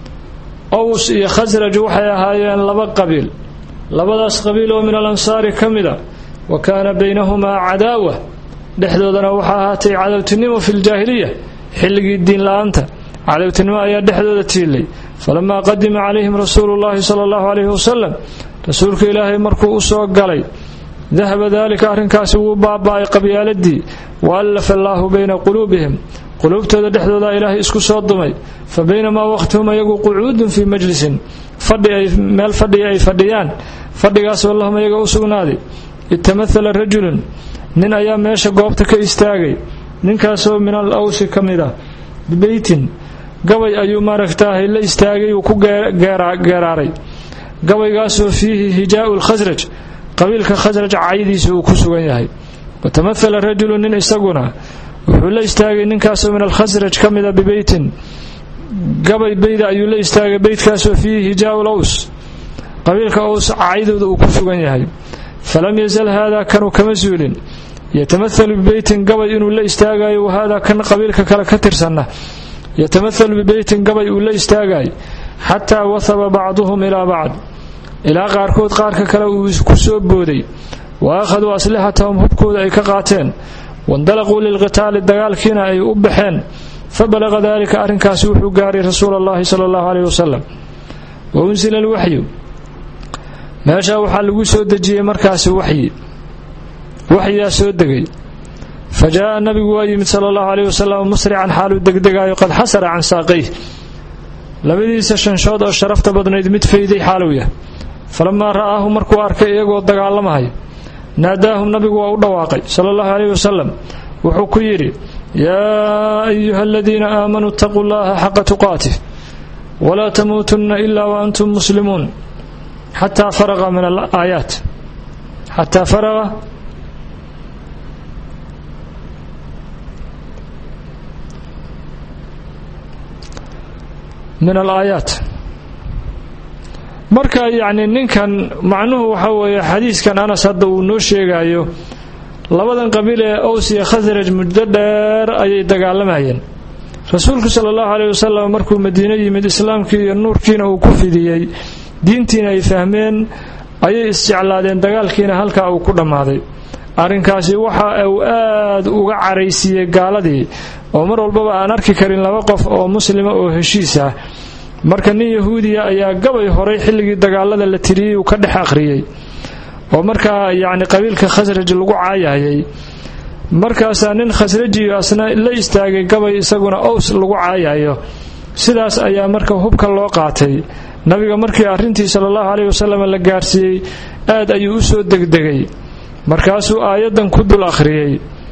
ows iyo khasraj waxay ahaayeen laba qabiil labadaas qabiil oo min alansaari ka mida wa kaana baynahumaa cadaawa dhexdoodana waxaa ahaatay cadowtinimo fi ljaahiliya xilligii diin la-aanta cadowtinimo ayaa dhexdooda tiilay falamaa qadima calayhim rasuulu llahi sala allahu calayhi wasalam rasuulka ilaahay markuu u soo galay dahaba daalika arrinkaasi wuu baaba'ay qabyaaladii wa allafa allaahu bayna quluubihim quluubtooda dhexdooda ilaahay isku soo dumay fa baynamaa waqtihum ayagu qucuudun fii majlisin meel fadhiga ay fadhiyaan fadhigaasoo lahum ayaga u sugnaaday itamahala rajulun nin ayaa meesha goobta ka istaagay ninkaasoo min al awsi ka mid ah bibeytin gabay ayuu maaragtaahay la istaagay uu ku geeraaray gabaygaasoo fiihi hijaau lkhasraj qabiilka khasraj caydiisa uu ku sugan yahay watamahala rajulu nin isaguna wuxuu la istaagay ninkaasoo min alkhasraj ka mida bibeytin gabay beyda ayuu la istaagay beydkaasoo fiihi hijaau laws qabiilka ows caydooda uu ku sugan yahay falam yazal haadaa kanuu kama suulin yatamahalu bibeytin gabay inuu la istaagayo wahaadaa kan qabiilka kale ka tirsanna yatamahalu bibeytin gabay uu la istaagayo xataa wahaba bacduhum ilaa bacd ilaa qaarkood qaarka kale uu ku soo booday wa akhaduu aslixatahum hubkooda ay ka qaateen waindalaquu lilqitaali dagaalkiina ay u baxeen fa balaqa daalika arrinkaasi wuxuu gaaray rasuula allahi sala allahu caleyhi wasalam wa unsila alwaxyu meeshaa waxaa lagu soo dejiyey markaasi waxyi waxyaa soo degay fa jaa'a nabigu waa yimid sala allahu caleyhi wasalam musrican xaaluu degdegaayo qad xasara can saaqayh labadiisa shanshood oo sharafta badnayd mid fayday xaaluu yah falamaa ra'aahu markuu arkay iyagoo dagaalamahay naadaahum nabigu waa u dhawaaqay sala allahu caleyhi wasalam wuxuu ku yidhi yaa ayuha aladiina aamanuu itaquu llaha xaqa tuqaatih walaa tamuutunna ilaa wa antum muslimuun xataa faraqa min alaayaat xataa faraqa min alaayaat marka yacni ninkan macnuhu waxa weeye xadiiskan anas hadda uu noo sheegayo labadan qabiil ee ows iyo khasraj muddo dheer ayay dagaalamayeen rasuulku sala allahu caleyhi wasalam markuu madiino yimid islaamkii iyo nuurkiina uu ku fidiyey diintiina ay fahmeen ayay isjeclaadeen dagaalkiina halkaa uu ku dhammaaday arrinkaasi waxa uu aad uga caraysiiyey gaaladii oo mar walbaba aan arki karin laba qof oo muslima oo heshiis ah marka nin yahuudiya ayaa gabay horay xilligii dagaalada la tiriyey uu ka dhex akhriyey oo markaa yacni qabiilka khasraj lagu caayayay markaasaa nin khasrajiyo asna la istaagay gabay isaguna ows lagu caayayo sidaas ayaa marka hubka loo qaatay nabiga markii arrintii sala allahu caleyhi wasalam la gaarsiiyey aad ayuu u soo degdegay markaasuu aayaddan ku dul akhriyey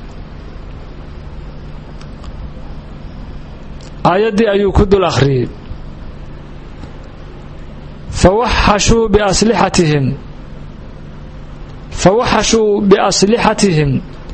aayaddii ayuu ku dul akhriyey fawaxashuu biaslixatihim fawaxashuu biaslixatihim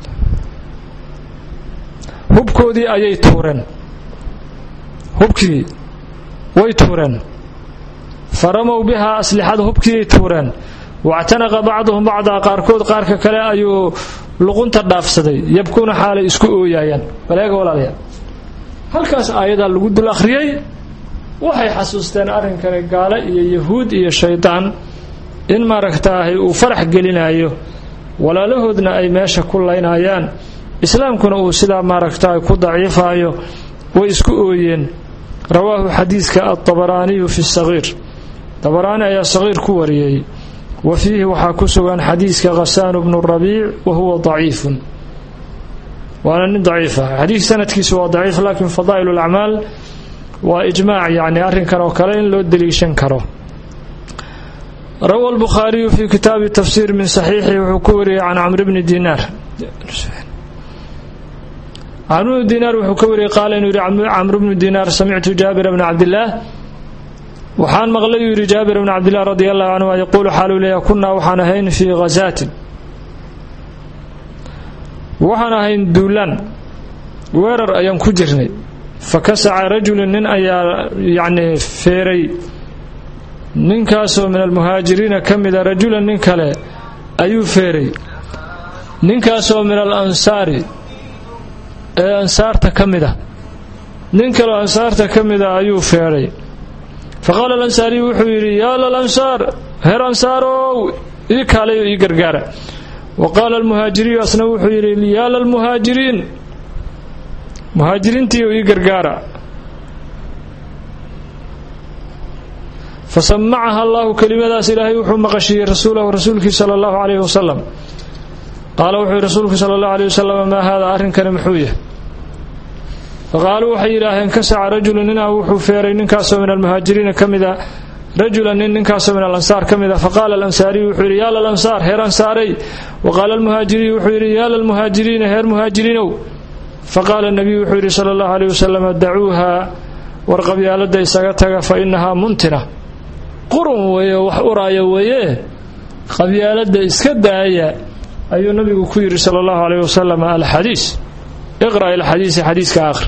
hubkoodii ayay tuureen hubkii way tuureen faramow bihaa aslixada hubkiiyay tuureen wactanaqa bacduhum bacdaa qaarkood qaarka kale ayuu luqunta dhaafsaday yabkuuna xaalay isku ooyaayaan baleega walaalayaal halkaas aayadaa lagu dul akhriyey waxay xasuusteen arrinkani gaale iyo yahuud iyo shaydaan in maaragtaahay uu farax gelinayo walaalahoodna ay meesha ku laynayaan islaamkuna uu sidaa maaragtaay ku daciifayo way isku ooyeen rawaahu xadiidka altabaraaniyu fi sagiir dabaraani ayaa sagiir ku wariyey wa fiihi waxaa ku sugan xadiidka khasaanu bnu rabiic wa huwa daciifun waana nin daciif ah xadiid sanadkiisu waa daciif laakiin fadaa'il lacmaal waa ijmaac yacni arrinkan oo kale in loo deliishan karo rawa albukhaariyu fi kitaabi tafsiir min saxiixi wuxuu ku wariyey can camr bni dinaar camr bnu dinaar wuxuu ka wariyey qaala inuu yidhi camr bnu dinaar samictu jaabira bna cabdillaah waxaan maqlay uu yidhi jaabir bna cabdillaah radi allahu canhuma yaquulu xaaluu leeya kunnaa waxaan ahayn fii khasaatin waxaan ahayn duulaan weerar ayaan ku jirnay fa kasaca rajulun nin ayaa yacni feeray ninkaasoo min almuhaajiriina ka mida rajulan nin kale ayuu feeray ninkaasoo min al ansaari ee ansaarta ka mid a nin kaleo ansaarta ka mida ayuu feedhay fa qaala alansaariyu wuxuu yidhi yaa lalansaar heer ansaarow ii kaalayo ii gargaara wa qaala almuhaajiriyu asna wuxuu yidhi yaa lalmuhaajiriin muhaajiriintiiyo ii gargaara fasamacaha allahu kelimadaas ilaahay wuxuu maqashiiyey rasuulahu rasuulkii sala allahu calayhi wasalam qaala wuxuu yidhi rasuulku sala allahu alayh wasalam maa haadaa arrinkani muxuu yahay faqaaluu waxay yidhaaheen kasaca rajulu ninaa wuxuu feeray ninkaasoo min almuhaajiriina ka mida rajulan nin ninkaasoo min alansaar ka mida faqaala alansaariyu wuxuu yidhi yaa lalansaar heer ansaarey wa qaala almuhaajiriyu wuxuu yidhi yaa lalmuhaajiriina heer muhaajiriinow faqaala nabiyu wuxuu yidhi sala allahu alayh wasalam dacuuha war qabyaaladda isaga taga fa inahaa muntina qurun weeye wax uraaya weeye qabyaaladda iska daaya ayuu nabigu ku yidhi sala allahu alayh wasalam alxadiis iqra' ilxadiisi xadiiska akhri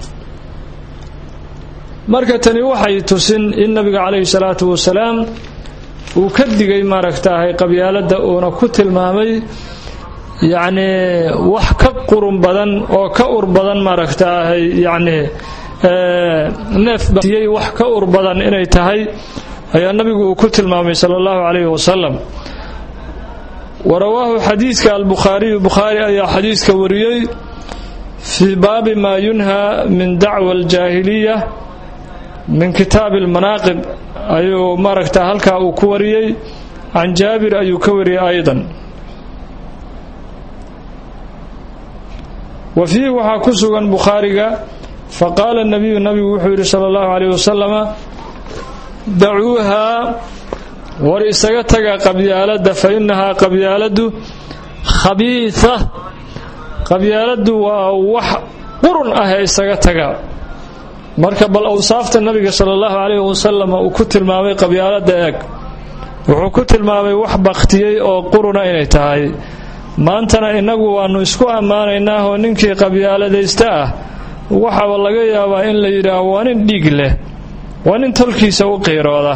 marka tani waxay tusin in nabiga calayhi salaatu wasalaam uu ka digay maaragtaahay qabyaaladda uuna ku tilmaamay yacnii wax ka qurun badan oo ka ur badan maaragtaahay yacnii neefbatiyey wax ka ur badan inay tahay ayaa nabigu uu ku tilmaamay sala allahu calayhi wasalam wa rawaahu xadiidka albukhaariyu bukhaari ayaa xadiidka wariyey fii baabi maa yunhaa min dacwa aljaahiliya min kitaabi almanaaqib ayuu maaragta halkaa uu ku wariyey can jaabir ayuu ka wariyey aydan wa fiihi waxaa ku sugan bukhaariga faqaala nabiyu nabigu wuxuu yidhi sala allahu calayh wasalama dacuuhaa war isaga taga qabyaaladda fa innahaa qabyaaladdu khabiida qabyaaladdu waa wax qurun ah ee isaga taga marka bal awsaafta nabiga sala allahu calayhi wasalam uu ku tilmaamay qabyaaladda eeg wuxuu ku tilmaamay wax bakhtiyey oo quruna inay tahay maantana innagu waannu isku ammaanaynaahoo ninkii qabyaaladaysta ah waxaaba laga yaabaa in la yidhaaho waa nin dhiig leh waa nin tolkiisa u qiirooda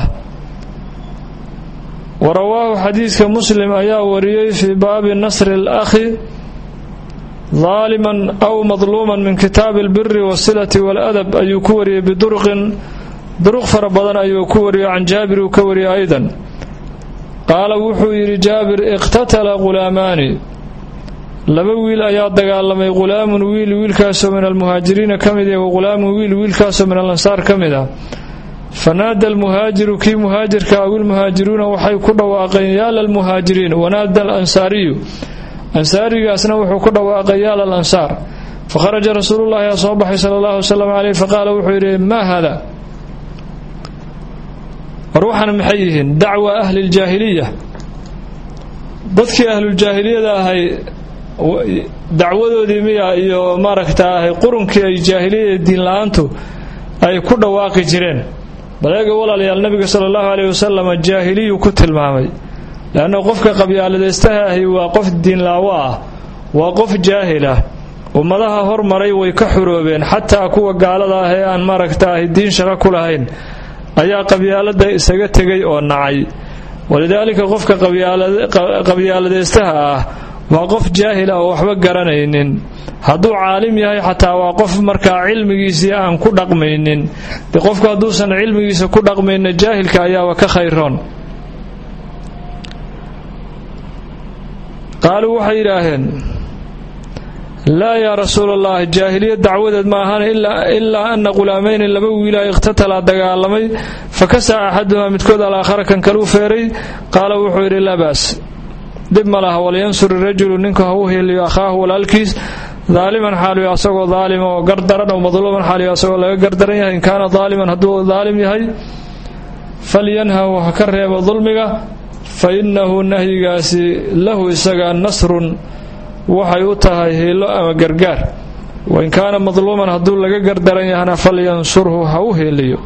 wa rawaahu xadiidka muslim ayaa wariyey fii baabi nasri alakhi daaliman aw madluuman min kitaabi albiri wasilati waaladab ayuu ku wariyey biduruqin duruq fara badan ayuu ku wariyey can jaabir uu ka wariyey aydan qaala wuxuu yidhi jaabir iqtatala ghulaamaani laba wiil ayaa dagaalamay ghulaamun wiil wiilkaasoo min almuhaajiriina ka mid ah wa ghulaamun wiil wiilkaasoo min alansaar ka mid ah fanaada almuhaajiru kii muhaajirka aw ilmuhaajiruuna waxay ku dhawaaqeen yaa lalmuhaajiriin wanaada alansaariyu ansaarigaasna wuxuu ku dhawaaqay yaa lalansaar fakharaja rasuulullahi aa soo baxay sala allahu wasalam caleyh faqaala wuxuu yidhi maa hada war waxaana maxay yihiin dacwa ahli ljaahiliya dadkii ahluljaahiliyada ahay dacwadoodii miya iyo maaragtaahay qurunkii ay jaahiliyada diinla-aantu ay ku dhawaaqi jireen baleega walaalayaal nabiga sala allahu caleyhi wasalam jaahiliyu ku tilmaamay leanna qofka qabyaaladaystaha ahi waa qof diinlaawo ah waa qof jaahil ah ummadaha hormaray way ka xuroobeen xataa kuwa gaalada ah ee aan maaragtaahay diin shaqo ku lahayn ayaa qabyaalada isaga tegay oo nacay walidaalika qofka qabyaaladaystaha ah waa qof jaahil ah oo waxba garanaynin hadduu caalim yahay xataa waa qof markaa cilmigiisii aan ku dhaqmaynin de qofku hadduusan cilmigiisa ku dhaqmayna jaahilka ayaaba ka khayroon qaaluu waxay yidhaaheen laa yaa rasuul allah jaahiliya dacwadeed ma ahaan ilaa ana qulaamayni laba wiila ikhtatalaa dagaalamay fakasaca axadumaa midkood alaakhara kan kaluu feeray qaala wuxuu yidhi laa baas dhib ma laha walyansur irajulu ninku ha u heliyo akhaahu walaalkiis daaliman xaaliyo asagoo daalima oo gardaran oo madluuman xaaliyo asagoo laga gardaran yahay in kaana daaliman hadduu daalim yahay falyanhahu ha ka reebo dulmiga fa innahu nahyigaasi lahu isaga nasrun waxay u tahay hiilo ama gargaar wain kaana madluuman hadduu laga gardaran yahana falyansurhu ha u heeliyo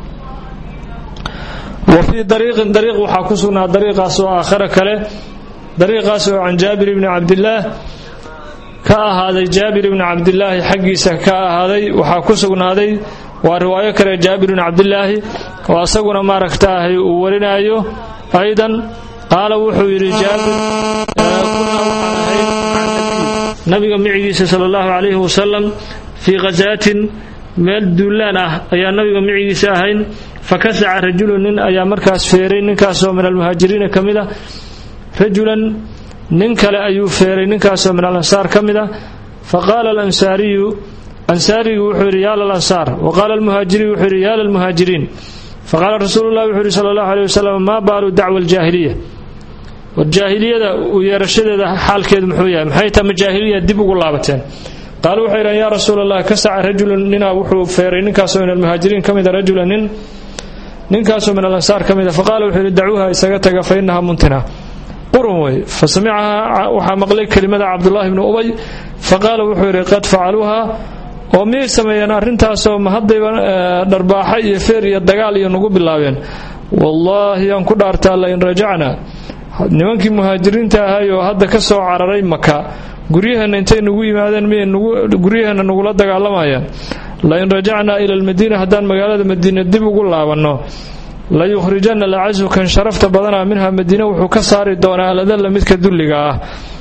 wa fii dariiqin dariiq waxaa ku sugnaa dariiqaas oo aakhare kale dariiqaas oo can jaabir ibni cabdillaah ka ahaaday jaabir ibni cabdilaahi xaggiisa ka ahaaday waxaa ku sugnaaday waa riwaayo kale jaabir ibni cabdilaahi oo asaguna maaragtaahay uu warinaayo aydan qaala wuxuu yidhi jaabir kunaa waxaan ahayd nabiga micigiisa sala allahu calayhi wasalam fii khasaatin meel duulaan ah ayaa nabiga micigiisa ahayn fakasaca rajulun nin ayaa markaas feeray ninkaasoo min almuhaajiriina ka mid a rajulan nin kale ayuu feeray ninkaasoo min alansaar ka mid a faqaala alansaariyu ansaarigu wuxuu yidhi yaa lalansaar wa qaala almuhaajiriyu wuxuu yidhi yaa lalmuhaajiriin faqaala rasuulu llahi wuxuu yidhi sala allahu aleyh wasalam maa baalu dacwa aljaahiliya war jaahiliyada u yeerashadeeda xaalkeedu muxuu yahay maxay tama jaahiliya dib ugu laabateen qaalu waxay yidhahan yaa rasuula allah kasaca rajulun ninaa wuxuu feeray ninkaasoo min almuhaajiriin ka mida rajula nin ninkaasoo min alansaar ka mida faqaala wuxuu yidhi dacuuha isaga taga fa innaha muntina qurun wey fa samicahaa waxaa maqlay kelimada cabdullaahi bnu ubay faqaala wuxuu yidhi qad facaluuha oo miyay sameeyeen arrintaasoo ma haddayba dharbaaxa iyo feer iyo dagaal iyo nagu bilaabeen wallaahi aan ku dhaartaa lain rajacna nimankii muhaajiriinta ahay oo hadda ka soo cararay maka guryaheenna intay nagu yimaadeen miyay guryaheenna nagula dagaalamayaan lain rajacnaa ila almadiina haddaan magaalada madiina dib ugu laabanno la yukhrijanna lacasu kan sharafta badanaa minha madiina wuxuu ka saari doonaa aladalla midka dulliga ah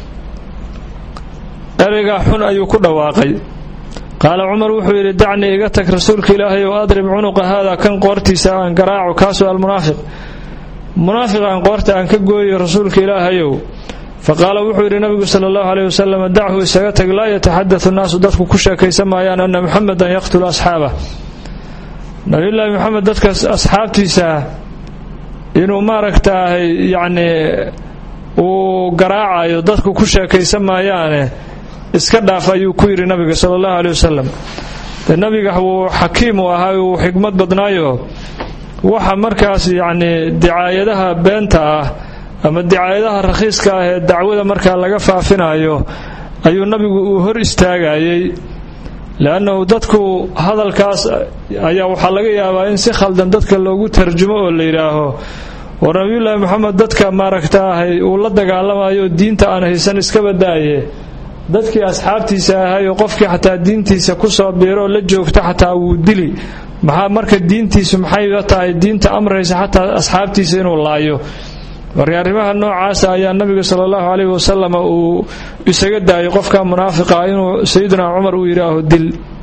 ereygaa xun ayuu ku dhawaaqay qaala cumar wuxuu yidhi dacnii iga tag rasuulka ilaahay oo adrib cunuqa haada kan qoortiisa aan garaaco kaasoo almunaafiq munaafiq aan qoorta aan ka gooyo rasuulka ilaahayow faqaala wuxuu yidhi nabigu sala allahu aleyh wasalam dachu isaga tag laa yataxadatu nnaasu dadku ku sheekaysan maayaan ana muxamedan yaqtulu asxaabah nabiyullaahi moxamed dadka asxaabtiisa inuu maaragtaahay yacnii uu garaacayo dadku ku sheekaysan maayaane iska dhaaf ayuu ku yidhi nabiga sala allahu aleyh wasalam de nabiga wuu xakiim u ahaa uu xikmad badnaayo waxa markaas yacnii dicaayadaha beenta ah ama dicaayadaha rakhiiska ah ee dacwada markaa laga faafinayo ayuu nabigu uu hor istaagayey leannahu dadku hadalkaas ayaa waxaa laga yaabaa in si khaldan dadka loogu tarjumo oo la yidhaaho war nabiyullaahi moxamed dadka maaragtaahay uu la dagaalamayo diinta aan haysan iska badaaye dadkii asxaabtiisa ahay oo qofkii xataa diintiisa kusoo biiroo la joogta xataa wuu dili maxaa marka diintiisu maxayba tahay diinta amraysa xataa asxaabtiisa inuu laayo marka arrimaha noocaasa ayaa nabiga sala allahu caleyhi wasalam uu isaga daayay qofka munaafiqa inuu sayidina cumar uu yidhaaho dil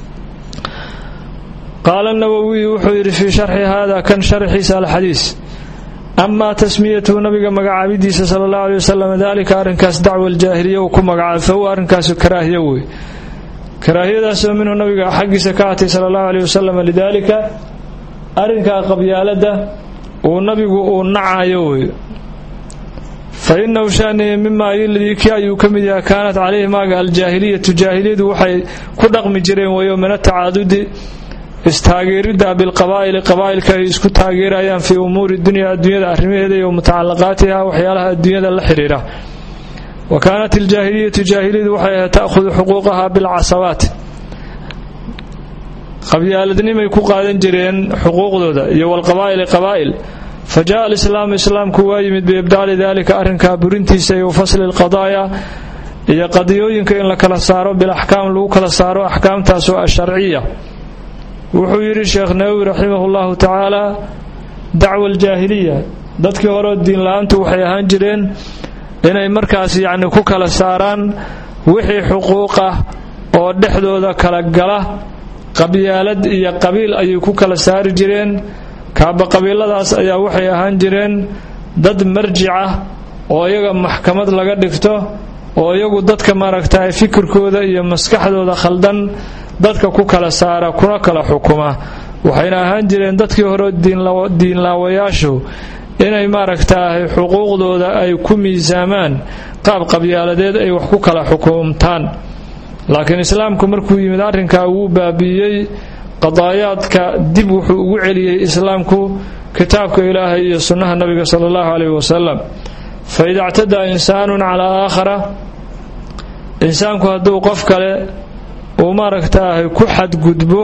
qaala nawowiyu wuxuu yidhi fii sharxi hada kan sharxiisa alxadiis amaa tasmiyatuhu nabiga magacaabidiisa sala allahu aleyh wasalam dalika arrinkaas dacwa aljaahiliya uu ku magacaabay fa huwa arrinkaasu karaahiya wey karaahiyadaasoo minhu nabiga xaggiisa ka hatay sala allahu aleyh wasalam lidaalika arrinkaa qabyaalada uu nabigu uu nacayo wey fa inahu shanihi mimaa iladii kii ayuu ka mid yahay kaanat calayhi maaga aljaahiliyatu jaahiliyadu waxay ku dhaqmi jireen weeyo min atacaadudi istaageeridda bilqabaa'ili qabaa'ilka ay isku taageerayaan fii umuuri dunya adduunyada arrimaheeda iyo mutacalaqaatiha waxyaalaha adduunyada la xidhiidha wa kaanat iljaahiliyatu jaahiliyadu waxay ahayd ta'khudu xuquuqaha bilcasabaat qabyaaladnimay ku qaadan jireen xuquuqdooda iyo walqabaa'ili qabaa'il fa jaءa alislaamu islaamku waa yimid biibdaali dalika arrinkaa burintiisa iyo fasli lqadaaya iyo qadiyooyinka in la kala saaro bilaxkaam lagu kala saaro axkaamtaas oo asharciya wuxuu yidhi sheekh nawowi raximahu llahu tacaala dacwa aljaahiliya dadkii horeo diinla-aantu waxay ahaan jireen inay markaas yacni ku kala saaraan wixii xuquuq ah oo dhexdooda kala gala qabyaalad iyo qabiil ayay ku kala saari jireen kaaba qabiiladaas ayaa waxay ahaan jireen dad marjic ah oo iyaga maxkamad laga dhigto oo iyagu dadka maaragtay fikirkooda iyo maskaxdooda khaldan dadka ku kala saara kuna kala xukuma waxayna ahaan jireen dadkii hore diinlaawayaashu inay maaragtaahay xuquuqdooda ay ku miisaamaan qaab qabyaaladeed ay wax ku kala xukumtaan laakiin islaamku markuu yimid arrinkaa wuu baabi'iyey qadaayaadka dib wuxuu ugu celiyey islaamku kitaabka ilaahay iyo sunnaha nabiga sala allahu caleyhi wasalam fa ida ictadaa insaanun calaa aakhara insaanku hadduu qof kale uu maaragtaahay ku xadgudbo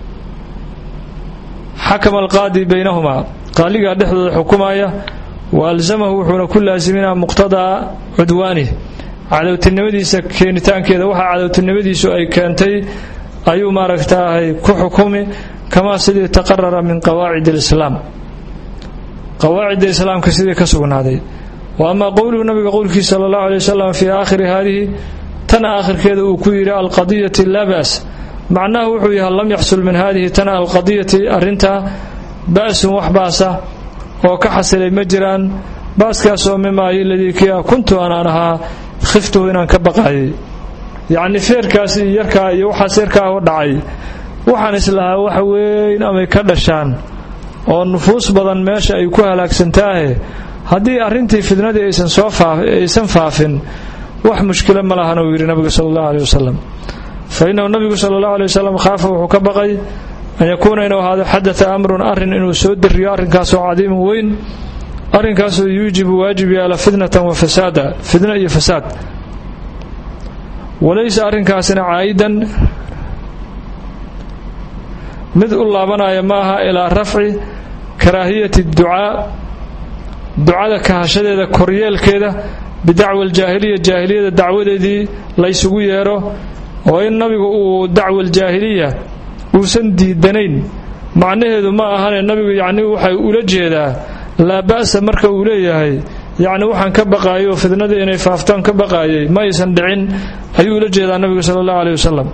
xakama alqaadi baynahumaa qaaligaa dhexdooda xukumaya wa alsamahu wuxuuna ku laasiminaa muqtadaa cudwaanih cadowtinimadiisa keenitaankeeda waxaa cadowtinimadiisu ay keentay ayuu maaragtaahay ku xukumi kamaa sidii taqarara min qawaacid alislaam qawaacidda islaamka sidii ka sugnaaday wa amaa qowluhu nabiga qowlkiisa sala allahu alay wasalam fii aakhiri haadihi tan aakhirkeeda uu ku yidhi alqadiyati laa ba's macnaha wuxuu yahay lam yaxsul min hadihi tan alqadiyati arrintaa ba'sun wax baasa oo ka xasilay ma jiraan baaskaasoo mimaayi ladii kia kuntu anaan ahaa khiftuhu inaan ka baqayay yacni feerkaas iyo yarkaa iyo waxaas yarkaa u dhacay waxaan islahaa wax weyn amay ka dhashaan oo nufuus badan meesha ay ku halaagsantaahe haddii arrintii fidnadii aysan soo aysan faafin wax mushkilo ma lahan uu yidhi nabigu sala allahu aleyh wasalam fa innahu nabigu sala allahu aley wasalam khaafa wuxuu ka baqay an yakuuna inuu ahaado xadata amrun arrin inuu soo dariyo arrinkaasoo cadiimun weyn arrinkaasoo yuujibu waajib yaala fitnatan wa fasaada fidno iyo fasaad walaysa arrinkaasina caa'idan mid u laabanaya ma aha ilaa rafci karaahiyati ducaa ducada kahashadeeda koryeelkeeda bidacwa aljaahiliya jaahiliyada dacwadeedii laysugu yeero oo in nabigu uu dacwa aljaahiliya uusan diidanayn macnaheedu ma ahane nabigu yacni waxay ula jeedaa laa ba'sa marka uu leeyahay yacni waxaan ka baqaayay oo fidnadii inay faaftaan ka baqaayay ma aysan dhicin ayuu ula jeedaa nabigu sala allahu aleyh wasalam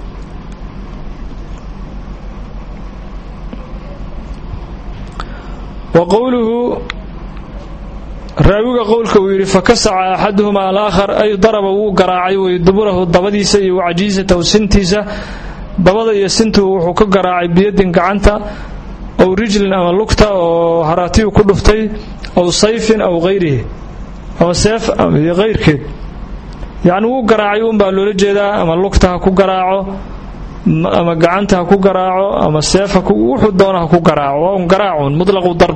wa qowluhu raawiga qowlka uu yidhi fakasaca axaduhumaa alaakhar ay daraba wuu garaacay wey duburahu dabadiisa iyo wacajiisatahu sintiisa dabada iyo sintuu wuxuu ka garaacay biyadin gacanta aw rijlin ama lugta oo haraatiyu ku dhuftay aw sayfin aw hayrihi ama seef iyo hayrkeed yacni wuu garaacay uunbaa loola jeedaa ama lugta ha ku garaaco ama gacanta ha ku garaaco ama seef wuxuu doona ha ku garaaco waa un garaacun mutlaqu darb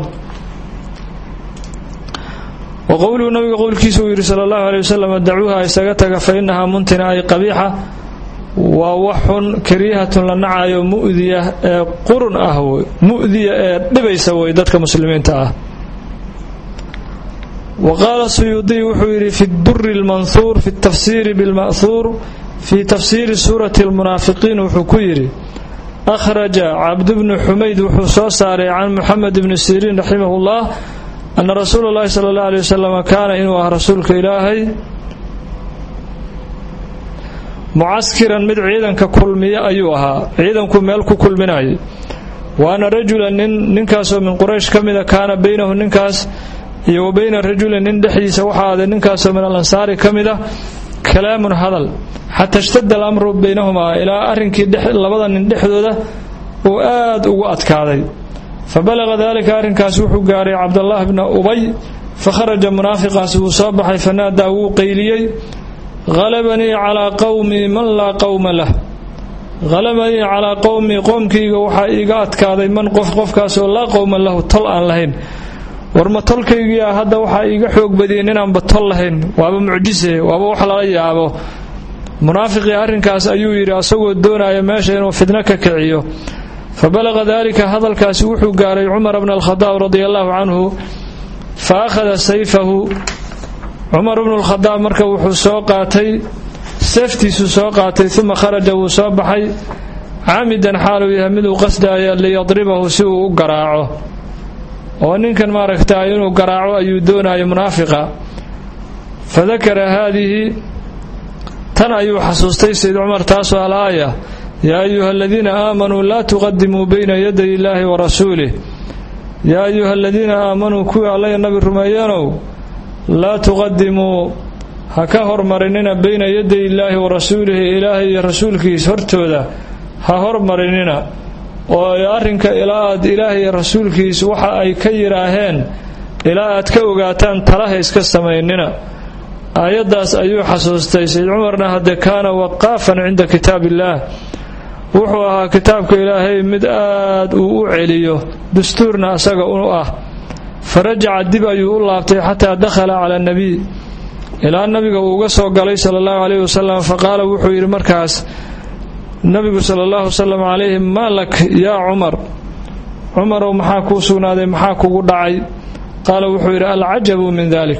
wa qowluhu nabiga qowlkiisa uu yidhi sala allahu aley wasalam dacuuha isaga taga fa innahaa muntina ay qabiixa waa wax xun kariihatun la nacayo mu'diya ee qurun ah wey mu'diya ee dhibaysa wey dadka muslimiinta ah wa qaala suyuudiy wuxuu yidhi fi duri lmanhuur fi tafsiiri bilma'huur fii tafsiiri suurati almunaafiqiin wuxuu ku yidhi akhraja cabdubnu xumayd wuxuu soo saaray can muxamed bni siriin raximahullah ana rasuula اllahi sala اllah alay wasalam kaana inuu ah rasuulka ilaahay mucaskiran mid ciidanka kulmiya ayuu ahaa ciidanku meel ku kulminayay wa ana rajulan nin ninkaasoo min quraysh ka mida kaana baynahu ninkaas iyo wa bayna rajulin nin dhexdiisa waxaa aaday ninkaasoo min alansaari ka mida kalaamun hadal xataa ishtada alamru baynahumaa ilaa arrinkii labada nin dhexdooda uu aad ugu adkaaday fabalaga dalika arrinkaas wuxuu gaaray cabdallah bna ubay fakharaja munaafiqaas wuu soo baxay fanaadaa wuu qayliyey halabanii calaa qowmii man laa qowma lah halabanii calaa qowmii qoomkayga waxaa iiga adkaaday man qof qofkaasoo laa qowma lahu tol aan lahayn warma tolkaygiia hadda waxaa iiga xoog badiyey inaanba tol lahayn waaba mucjise waaba wax lala yaabo munaafiqii arrinkaas ayuu yidhi asagoo doonaya meesha inuu fidno ka kiciyo fa balaqa daalika hadalkaasi wuxuu gaaray cumar bna alkhadaab radia allaahu canhu fa akhada sayfahu cumar bnu lkhadaab marka wuxuu soo qaatay seeftiisuu soo qaatay uma kharaja wuu soo baxay caamidan xaaluu yahay miduu qasdaaya liyadribahu si uu u garaaco oo ninkan maaragtaa inuu garaaco ayuu doonayo munaafiqa fa dakara haadihi tan ayuu xasuustay sayd cumar taasoo alaaya yaa ayuha aladiina aamanuu laa tuqadimuu bayna yaday illaahi wa rasuulih yaa ayuha aladiina aamanuu kuwii allaya nabi rumeeyanow laa tuqadimuu ha ka hormarinina bayna yaday illaahi wa rasuulihi ilaahay iyo rasuulkiis hortooda ha hormarinina oo arrinka ilaa aad ilaahay iyo rasuulkiis waxa ay ka yidhaaheen ilaa aad ka ogaataan talaha iska samaynina aayaddaas ayuu xasuustay sayd cumarna hadde kaana waqaafan cinda kitaab illaah wuxuu ahaa kitaabka ilaahay mid aad uu u celiyo dastuurna asaga u ah fa rajaca dib ayuu u laabtay xataa dakhala cala nabiy ilaa nabiga uu uga soo galay sala allahu caleyhi wasalam fa qaala wuxuu yidhi markaas nabigu sala allahu wasalam calayhi maa lak yaa cumar cumarow maxaa kuu sugnaaday maxaa kugu dhacay qaala wuxuu yidhi alcajabu min dalik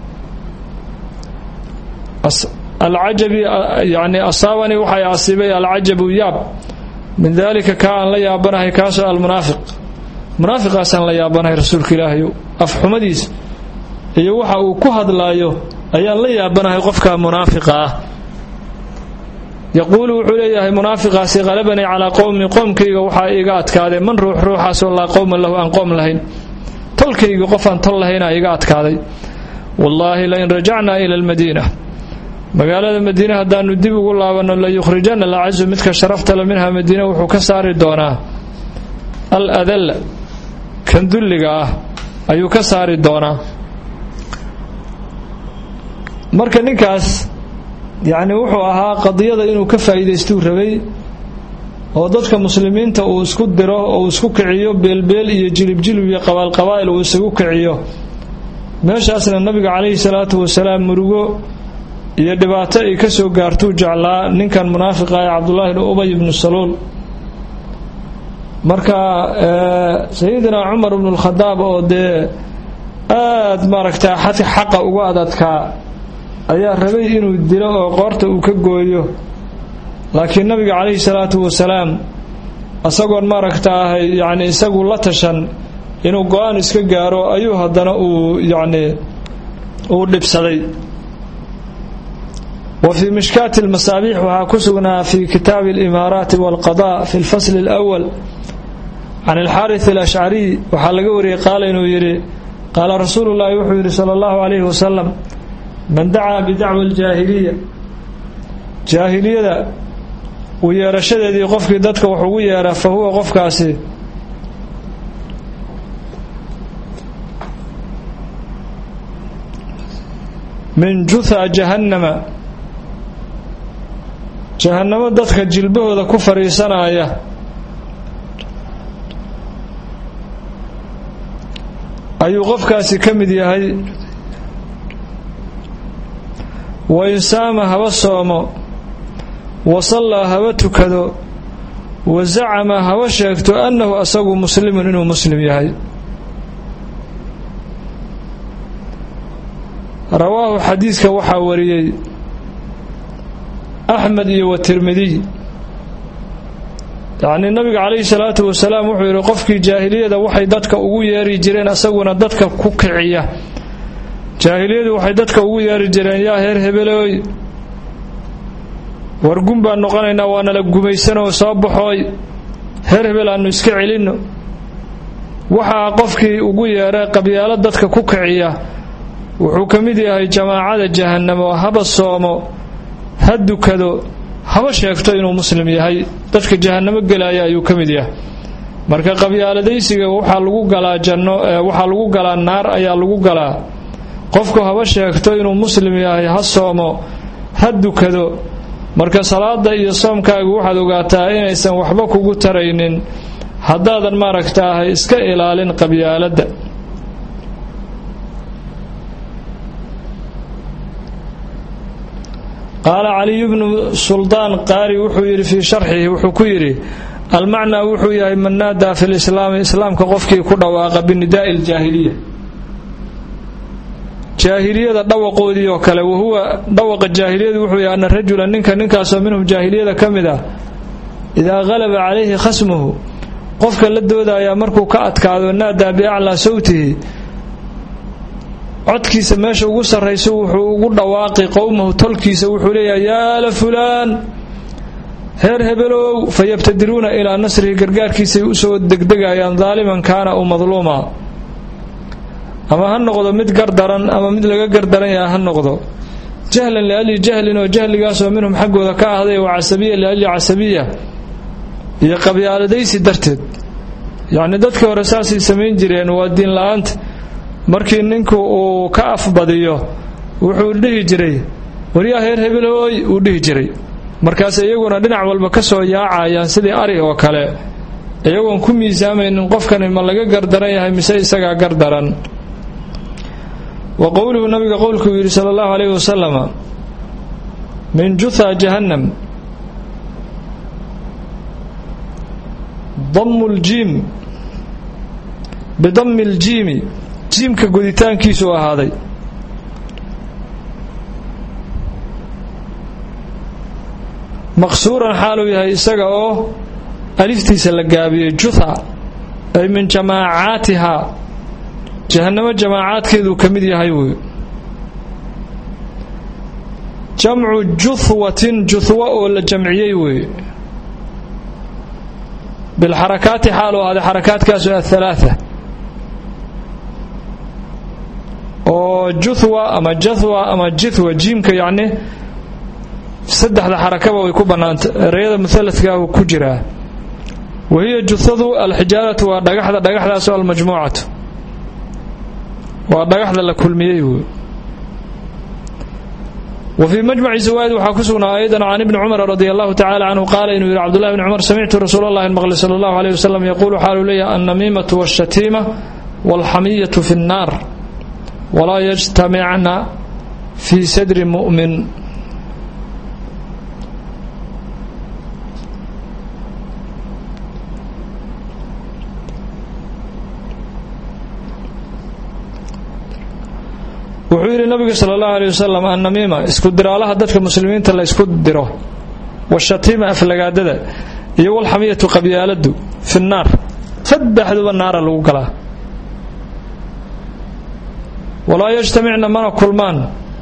alcajabi yani asaabanii waxay asiibay alcajabu yaab min daalika kaa aan la yaabanahay kaasoo almunaafiq munaafiqaasaan la yaabanahay rasuulka ilaahay afxumadiisa iyo waxa uu ku hadlaayo ayaan la yaabanahay qofka munaafiqa ah yaquulu wuxuu leeyahay munaafiqaasi qalabanii calaa qowmi qoomkayga waxaa iiga adkaaday man ruux ruuxaasoo laa qowma lahu aan qoom lahayn tolkayga qofaan tol lahayna iga adkaaday wallaahi lain rajacnaa ila almadiina magaalada madiine haddaanu dib ugu laabanno la yukhrijanna alcazu midka sharaftale minha madiine wuxuu ka saari doonaa al adalla kan dulliga ah ayuu ka saari doonaa marka ninkaas yacni wuxuu ahaa qadiyada inuu ka faa'iidaystuu rabay oo dadka muslimiinta uu isku diro oo uu isku kiciyo beelbeel iyo jilibjilib iyo qabaalqabaa'il uu isagu kiciyo meeshaasna nabiga calayhi salaatu wasalaam murugo iyo dhibaato ay ka soo gaartuu jeclaa ninkan munaafiqa ee cabdullaahi bnu ubay ibnu saluul marka sayidina cumar ibnu lkhadaab oo dee aad maaragtaa xaqa uga adadkaa ayaa rabay inuu dilo oo qoorta uu ka gooyo laakiin nabiga calayhi salaatu wasalaam isagoon maaragtaa yacni isagu la tashan inuu go-aan iska gaaro ayuu haddana uu yacni uu dhibsaday wa fii mishkaati almasaabiix waxaa ku sugnaa fi kitaabi alimaaraati walqada fi lfasli alawal can alxaaris alashcariy waxaa laga wariyey qaala inuu yidhi qaala rasuulu llaahi wuxuu yidhi sala allahu calayhi wasalam man dacaa bidacwa aljaahiliya jaahiliyada u yeerashadeedii qofkii dadka wax ugu yeera fa huwa qofkaasi min jutha jahannama jahannamo dadka jilbahooda ku fadhiisanaya ayuu qofkaasi ka mid yahay wa in saama haba soomo wa sallaa haba tukado wa zacama haba sheegto annahu asagu muslimun inuu muslim yahay rawaahu xadiidka waxaa wariyey axmed iyo wa tirmidiy yacnii nabiga calayhi salaatu wasalaam wuxuu yidhi qofkii jaahiliyada waxay dadka ugu yeeri jireen asaguna dadka ku kiciya jaahiliyadu waxay dadka ugu yeeri jireen yaa heer hebelooy wargun baan noqonaynaa waa nala gumaysanoo soo baxooy heer hebel aannu iska celinno waxaa qofkii ugu yeera qabyaalo dadka ku kiciya wuxuu ka mid yahay jamaacada jahannamo haba soomo ha dukado haba sheegto inuu muslim yahay dadka jahannamo gelaya ayuu ka mid yahay marka qabyaaladaysiga waxaa lagu galaa janno waxaa lagu galaa naar ayaa lagu galaa qofku haba sheegto inuu muslim yahay ha soomo ha dukado marka salaada iyo soomkaagu waxaad ogaataa inaysan waxba kugu taraynin haddaadan maaragtaahay iska ilaalin qabyaaladda qaala caliyu bnu suldaan qaari wuxuu yidhi fii sharxihi wuxuu ku yidhi almacnaa wuxuu yahay man naadaa fi lislaami islaamka qofkii ku dhawaaqa binidaa'i ljaahiliya jaahiliyada dhawaqoodii oo kale wahuwa dhawaqa jaahiliyadu wuxuu yahay ana rajula ninka ninkaasoo minhum jaahiliyada ka mid ah idaa qalaba calayhi khasmuhu qofka la doodayaa markuu ka adkaado naadaa biaclaa sawtihi codkiisa meesha ugu sarrayso wuxuu ugu dhawaaqi qowmahu tolkiisa wuxuu leeyahay yaa la fulaan reer hebelow fa yabtadiruuna ilaa nasrihi gargaarkiisay usoo degdegayaan daaliman kaana u madluuma ama ha noqdo mid gardaran ama mid laga gardaran yaha ha noqdo jahlan liajli jahlin oo jahligaasoo minhum xaggooda ka ahday wa casabiya liajli casabiya iyo qabyaaladaysi darteed yacni dadkii hore saasay samayn jireen waa diin la-aanta markii ninku uu ka afbadiyo wuxuu dhihi jiray waryaa heer hebelhooy uu dhihi jiray markaas iyaguna dhinac walba ka soo yaacayaan sidii ari oo kale iyagoon ku miisaamaynin qofkani ma laga gardaran yahay mise isagaa gardaran wa qowluhu nabiga qowlkuu yidhi sala allahu calayhi wasalama min jutha jahannam damu ljiim bidami ljiimi jiimka goditaankiisu ahaaday maqsuuran xaaluu yahay isaga oo aliftiisa la gaabiyey jutha ay min jamaacaatihaa jahannamo jamaacaadkeeduu ka mid yahay wey jamcu juthwatin juthwa oo la jamciyey wey bilxarakaati xaaluu ahaaday xarakaadkaasu athalaatha oo juthwa ama jathwa ama jithwa jiimka yacni saddexda xarakaba way ku bannaanta ereyada muhaladkaa uu ku jiraa wahiya juthadu alxijaaratu waa dhagaxda dhagaxdaasu almajmuucatu waa dhagaxda la kulmiyey wey wa fii majmaci zawaa'id waxaa ku sugnaa aydan can ibni cumar radi allahu tacala canhu qaala inuu yidhi cbdullahi bni cumar samictu rasuul allahi maqli sala allahu alayh wasalam yaquulu xaaluu leeyahay annamiimatu washatiima walxamiyatu fi nnaar walaa yajtamicna fii sadri mu'min wuxuu yidhi nabigu sala allahu aleyh wasalam annamiima isku diraalaha dadka muslimiinta la ysku diro washatiima aflagaadada iyo walxamiyatu qabyaaladu fi nnaar saddexduba naara lagu galaa walaa yajtamicna mana kulmaan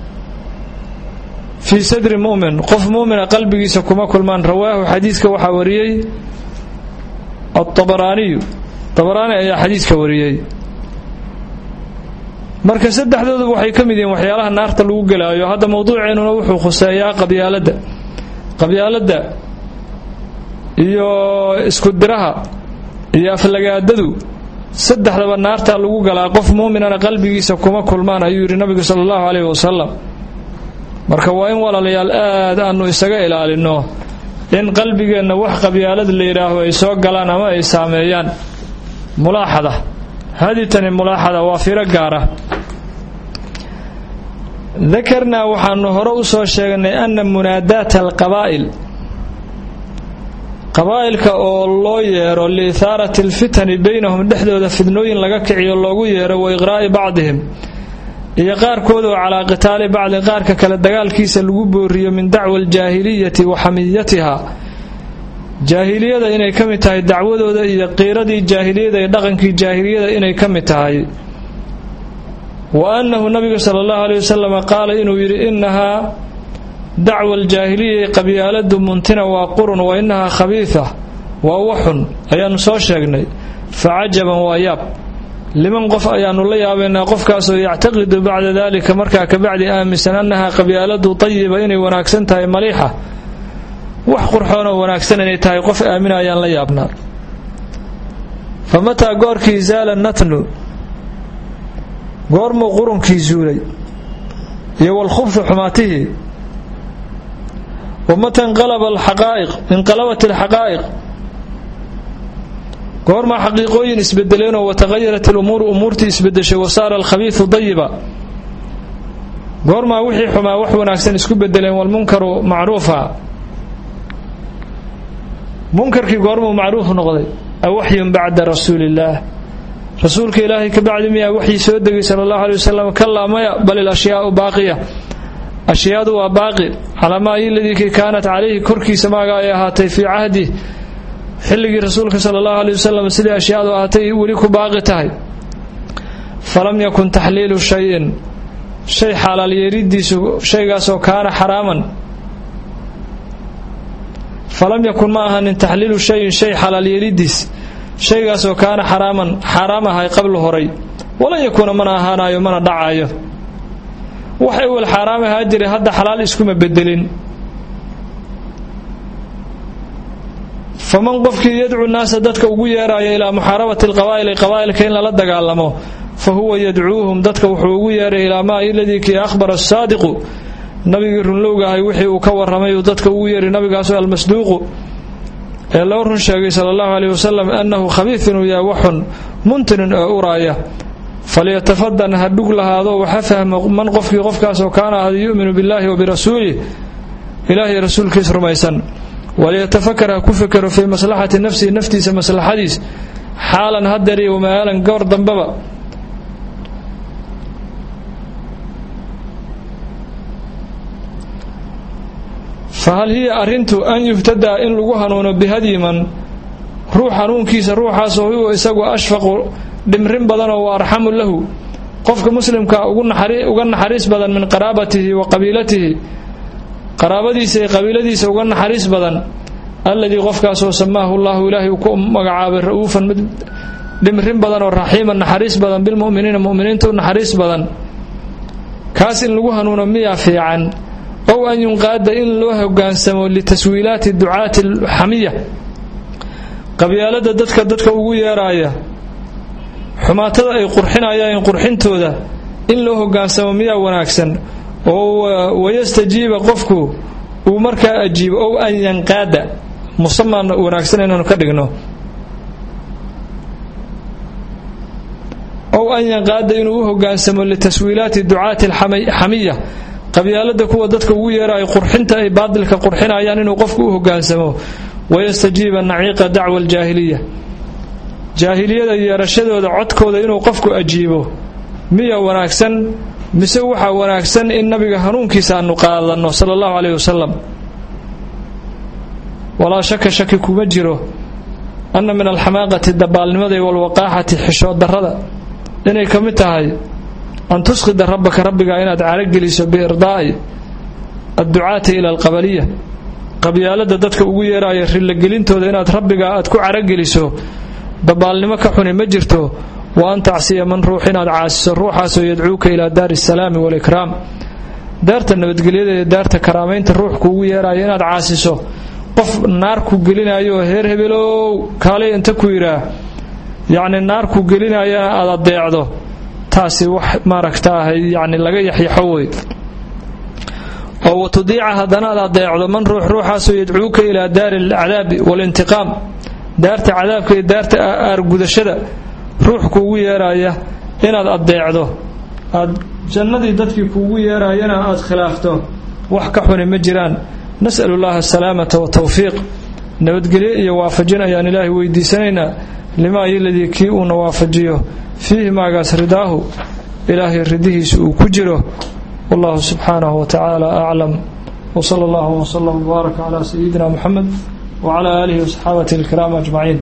fii sadri mu'min qof mu'mina qalbigiisa kuma kulmaan rawaahu xadiidka waxaa wariyey aabaraaniyu abaraani ayaa xadiidka wariyey marka saddexdooduba waxay ka mid yihiin waxyaalaha naarta lagu gelaayo hadda mawduuceennuna wuxuu khuseeyaa qabyaaladda qabyaaladda iyo isku diraha iyo aflagaadadu saddexdaba naartaa lagu galaa qof muuminana qalbigiisa kuma kulmaan ayuu yidhi nabigu sala allahu caleyhi wasalam marka waa in walaalayaal aad aanu isaga ilaalinno in qalbigeenna wax qabyaalad la yidhaaho ay soo galaan ama ay saameeyaan mulaaxada haditani mulaaxada waa firo gaara dakarnaa waxaanu hore u soo sheegnay ana munaadaata alqabaa'il qabaa'ilka oo loo yeero liithaarati alfitani baynahum dhexdooda fidnooyin laga kiciyo loogu yeero wa iqraa'i bacdihim iyo qaarkood oo calaa qitaali bacdin qaarka kale dagaalkiisa lagu booriyo min dacwa aljaahiliyati wa xamiyatiha jaahiliyada inay ka mid tahay dacwadooda iyo qiiradii jaahiliyada iyo dhaqankii jaahiliyada inay ka mid tahay wa annahu nabigu sala allahu aleyh wasalam qaala inuu yidhi innahaa dacwa aljaahiliya qabyaaladu muntina waa qurun wa innahaa khabiida waa waxun ayaannu soo sheegnay fa cajaban waa yaab liman qof ayaannu la yaabaynaa qofkaasoo yactaqidu bacda dalika markaa kabacdi aaminsan annahaa qabyaaladu tayiba inay wanaagsan tahay maliixa wax qurxoonoo wanaagsan inay tahay qof aamina ayaan la yaabnaa fa mataa goorkii zaala natnu goormuu qurunkii zuulay iyo walkhubsu xumaatihii wamata inqalaba alxaqaa'iq inqalabat alxaqaa'iq goormaa xaqiiqooyin isbedeleenoo wataqayarat alumuuru umuurtii isbedeshay wasaara alkhabiidu dayiba goormaa wixii xumaa wax wanaagsan isku bedeleen walmunkaru macruufa munkarkii goormuu macruuf noqday awaxyun bacda rasuuliillaah rasuulka ilaahay ka bacdi miyaa waxii soo degay sala allahu aley wasalam kalaa maya bal ilashyaau baaqiya ashyaadu waa baaqi calaa maa iladii kaanat calayhi korkiisa maaga ay ahaatay fii cahdi xilligii rasuulka sala allahu aley wasalam sidii ashyaadu ahaatay weli ku baaqi tahay falam yakun taxliilu shayin shay xalaal yeeridiisu shaygaasoo kaana xaraaman falam yakun ma ahanin taxliilu shayin shay xalaal yeeridiis shaygaasoo kaana xaraaman xaaraam ahay qablu horay walan yakuuna mana ahaanayo mana dhacaayo wax ewel xaaraam ahaa jiray hadda xalaal iskuma bedelin faman qofkii yadcu naasa dadka ugu yeeraayo ilaa muxaarabati alqabaa'ili qabaa'ilka in lala dagaalamo fa huwa yadcuuhum dadka wuxuu ugu yeeray ilaa maa iladii kii akhbara asaadiqu nabigii runlowga ahay wixii uu ka warramay uu dadka ugu yeeray nabigaasu almasduuqu ee loo run sheegay sala allahu aleyh wasalam annahu khabiif inuu yahay waxun muntinin oo uraaya falyatafadan ha dhug lahaado waxa fahmo man qofkii qofkaasoo kaana ahada yu'minu billaahi wa birasuulih ilaahay rasuulkiis rumaysan waliyatafakar ha ku fekero fii maslaxati nafsihi naftiisa maslaxadiis xaalan hadeer iyo wamaalan goor dambaba fahal hiya arrintu an yuhtadaa in lagu hanuuno bihadyiman ruux hanuunkiisa ruuxaasoo huwa isagu ashfaqu dhimrin badanoo wa arxamu lahu qofka muslimka uga naxariis badan min qaraabatihi wa qabiilatihi qaraabadiisa iyo qabiiladiisa uga naxariis badan alladii qofkaasoo samaahu llahu ilaahay uu ku magacaabay ra'uufan mid dhimrin badan oo raxiiman naxariis badan bilmu'miniina mu'miniinta u naxariis badan kaas in lagu hanuuno miyaa fiican ow an yunqaada in loo hogaansamo litaswiilaati ducaati alxamiya qabyaalada dadka dadka ugu yeeraaya xumaatada ay qurxinayaan qurxintooda in loo hogaansamo miyaa wanaagsan oo wayastajiiba qofku uu markaa ajiibo ow an yanqaada musaman wanaagsan inaanu ka dhigno ow an yanqaada inuu u hogaansamo litaswiilaati ducaati alxamiya qabyaalada kuwa dadka ugu yeerayo qurxinta ay baadilka qurxinayaan inuu qofku u hogaansamo wayastajiiba naciiqa dacwa aljaahiliya jaahiliyada yeerashadooda codkooda inuu qofku ajiibo miya wanaagsan mise waxaa wanaagsan in nabiga hanuunkiisa aanu qaadanno sala allahu caleyh wasalam walaa shaka shaki kuma jiro anna min alxamaaqati dabaalnimada iyo walwaqaaxati xishood darrada inay ka mid tahay an tusqida rabbaka rabbiga inaad carageliso biirdaa'i adducaati ila alqabaliya qabyaalada dadka ugu yeeraya rillagelintooda inaad rabbiga aad ku carageliso dabaalnimo ka xuni ma jirto wa an tacsiya man ruux inaad caasiso ruuxaasoo yadcuuka ilaa daari asalaami waalikraam daarta nabadgelyada iyo daarta karaamaynta ruux kuugu yeeraya inaad caasiso qof naar ku gelinayo heer hebelow kaalay inta ku yidhaah yacni naar ku gelinayana aad adeecdo taasi wax maaragtaahay yacni laga yaxyaxo wey oo watudiica haddana aad adeecdo man ruux ruuxaasoo yadcuuka ilaa daari alcadaabi waalintiqaam daarta cadaabka iyo daarta aargudashada ruux kuugu yeeraya inaad adeecdo aad jannadii dadkii kuugu yeerayana aad khilaafto wax ka xuni ma jiraan nas'alu llaha asalaamata watawfiiq nabadgelyo iyo waafajin ayaan ilaahay weydiisanaynaa limaa yoladii kii uuna waafajiyo fiihi maagaas ridaahu ilaahay ridihiisa uu ku jiro wallahu subxaanahu wa tacaala aclam wsala allahu wslam wbaaraka calaa sayidina muxamed wcala aalihi wasaxaabatihi alkiraam ajmaciin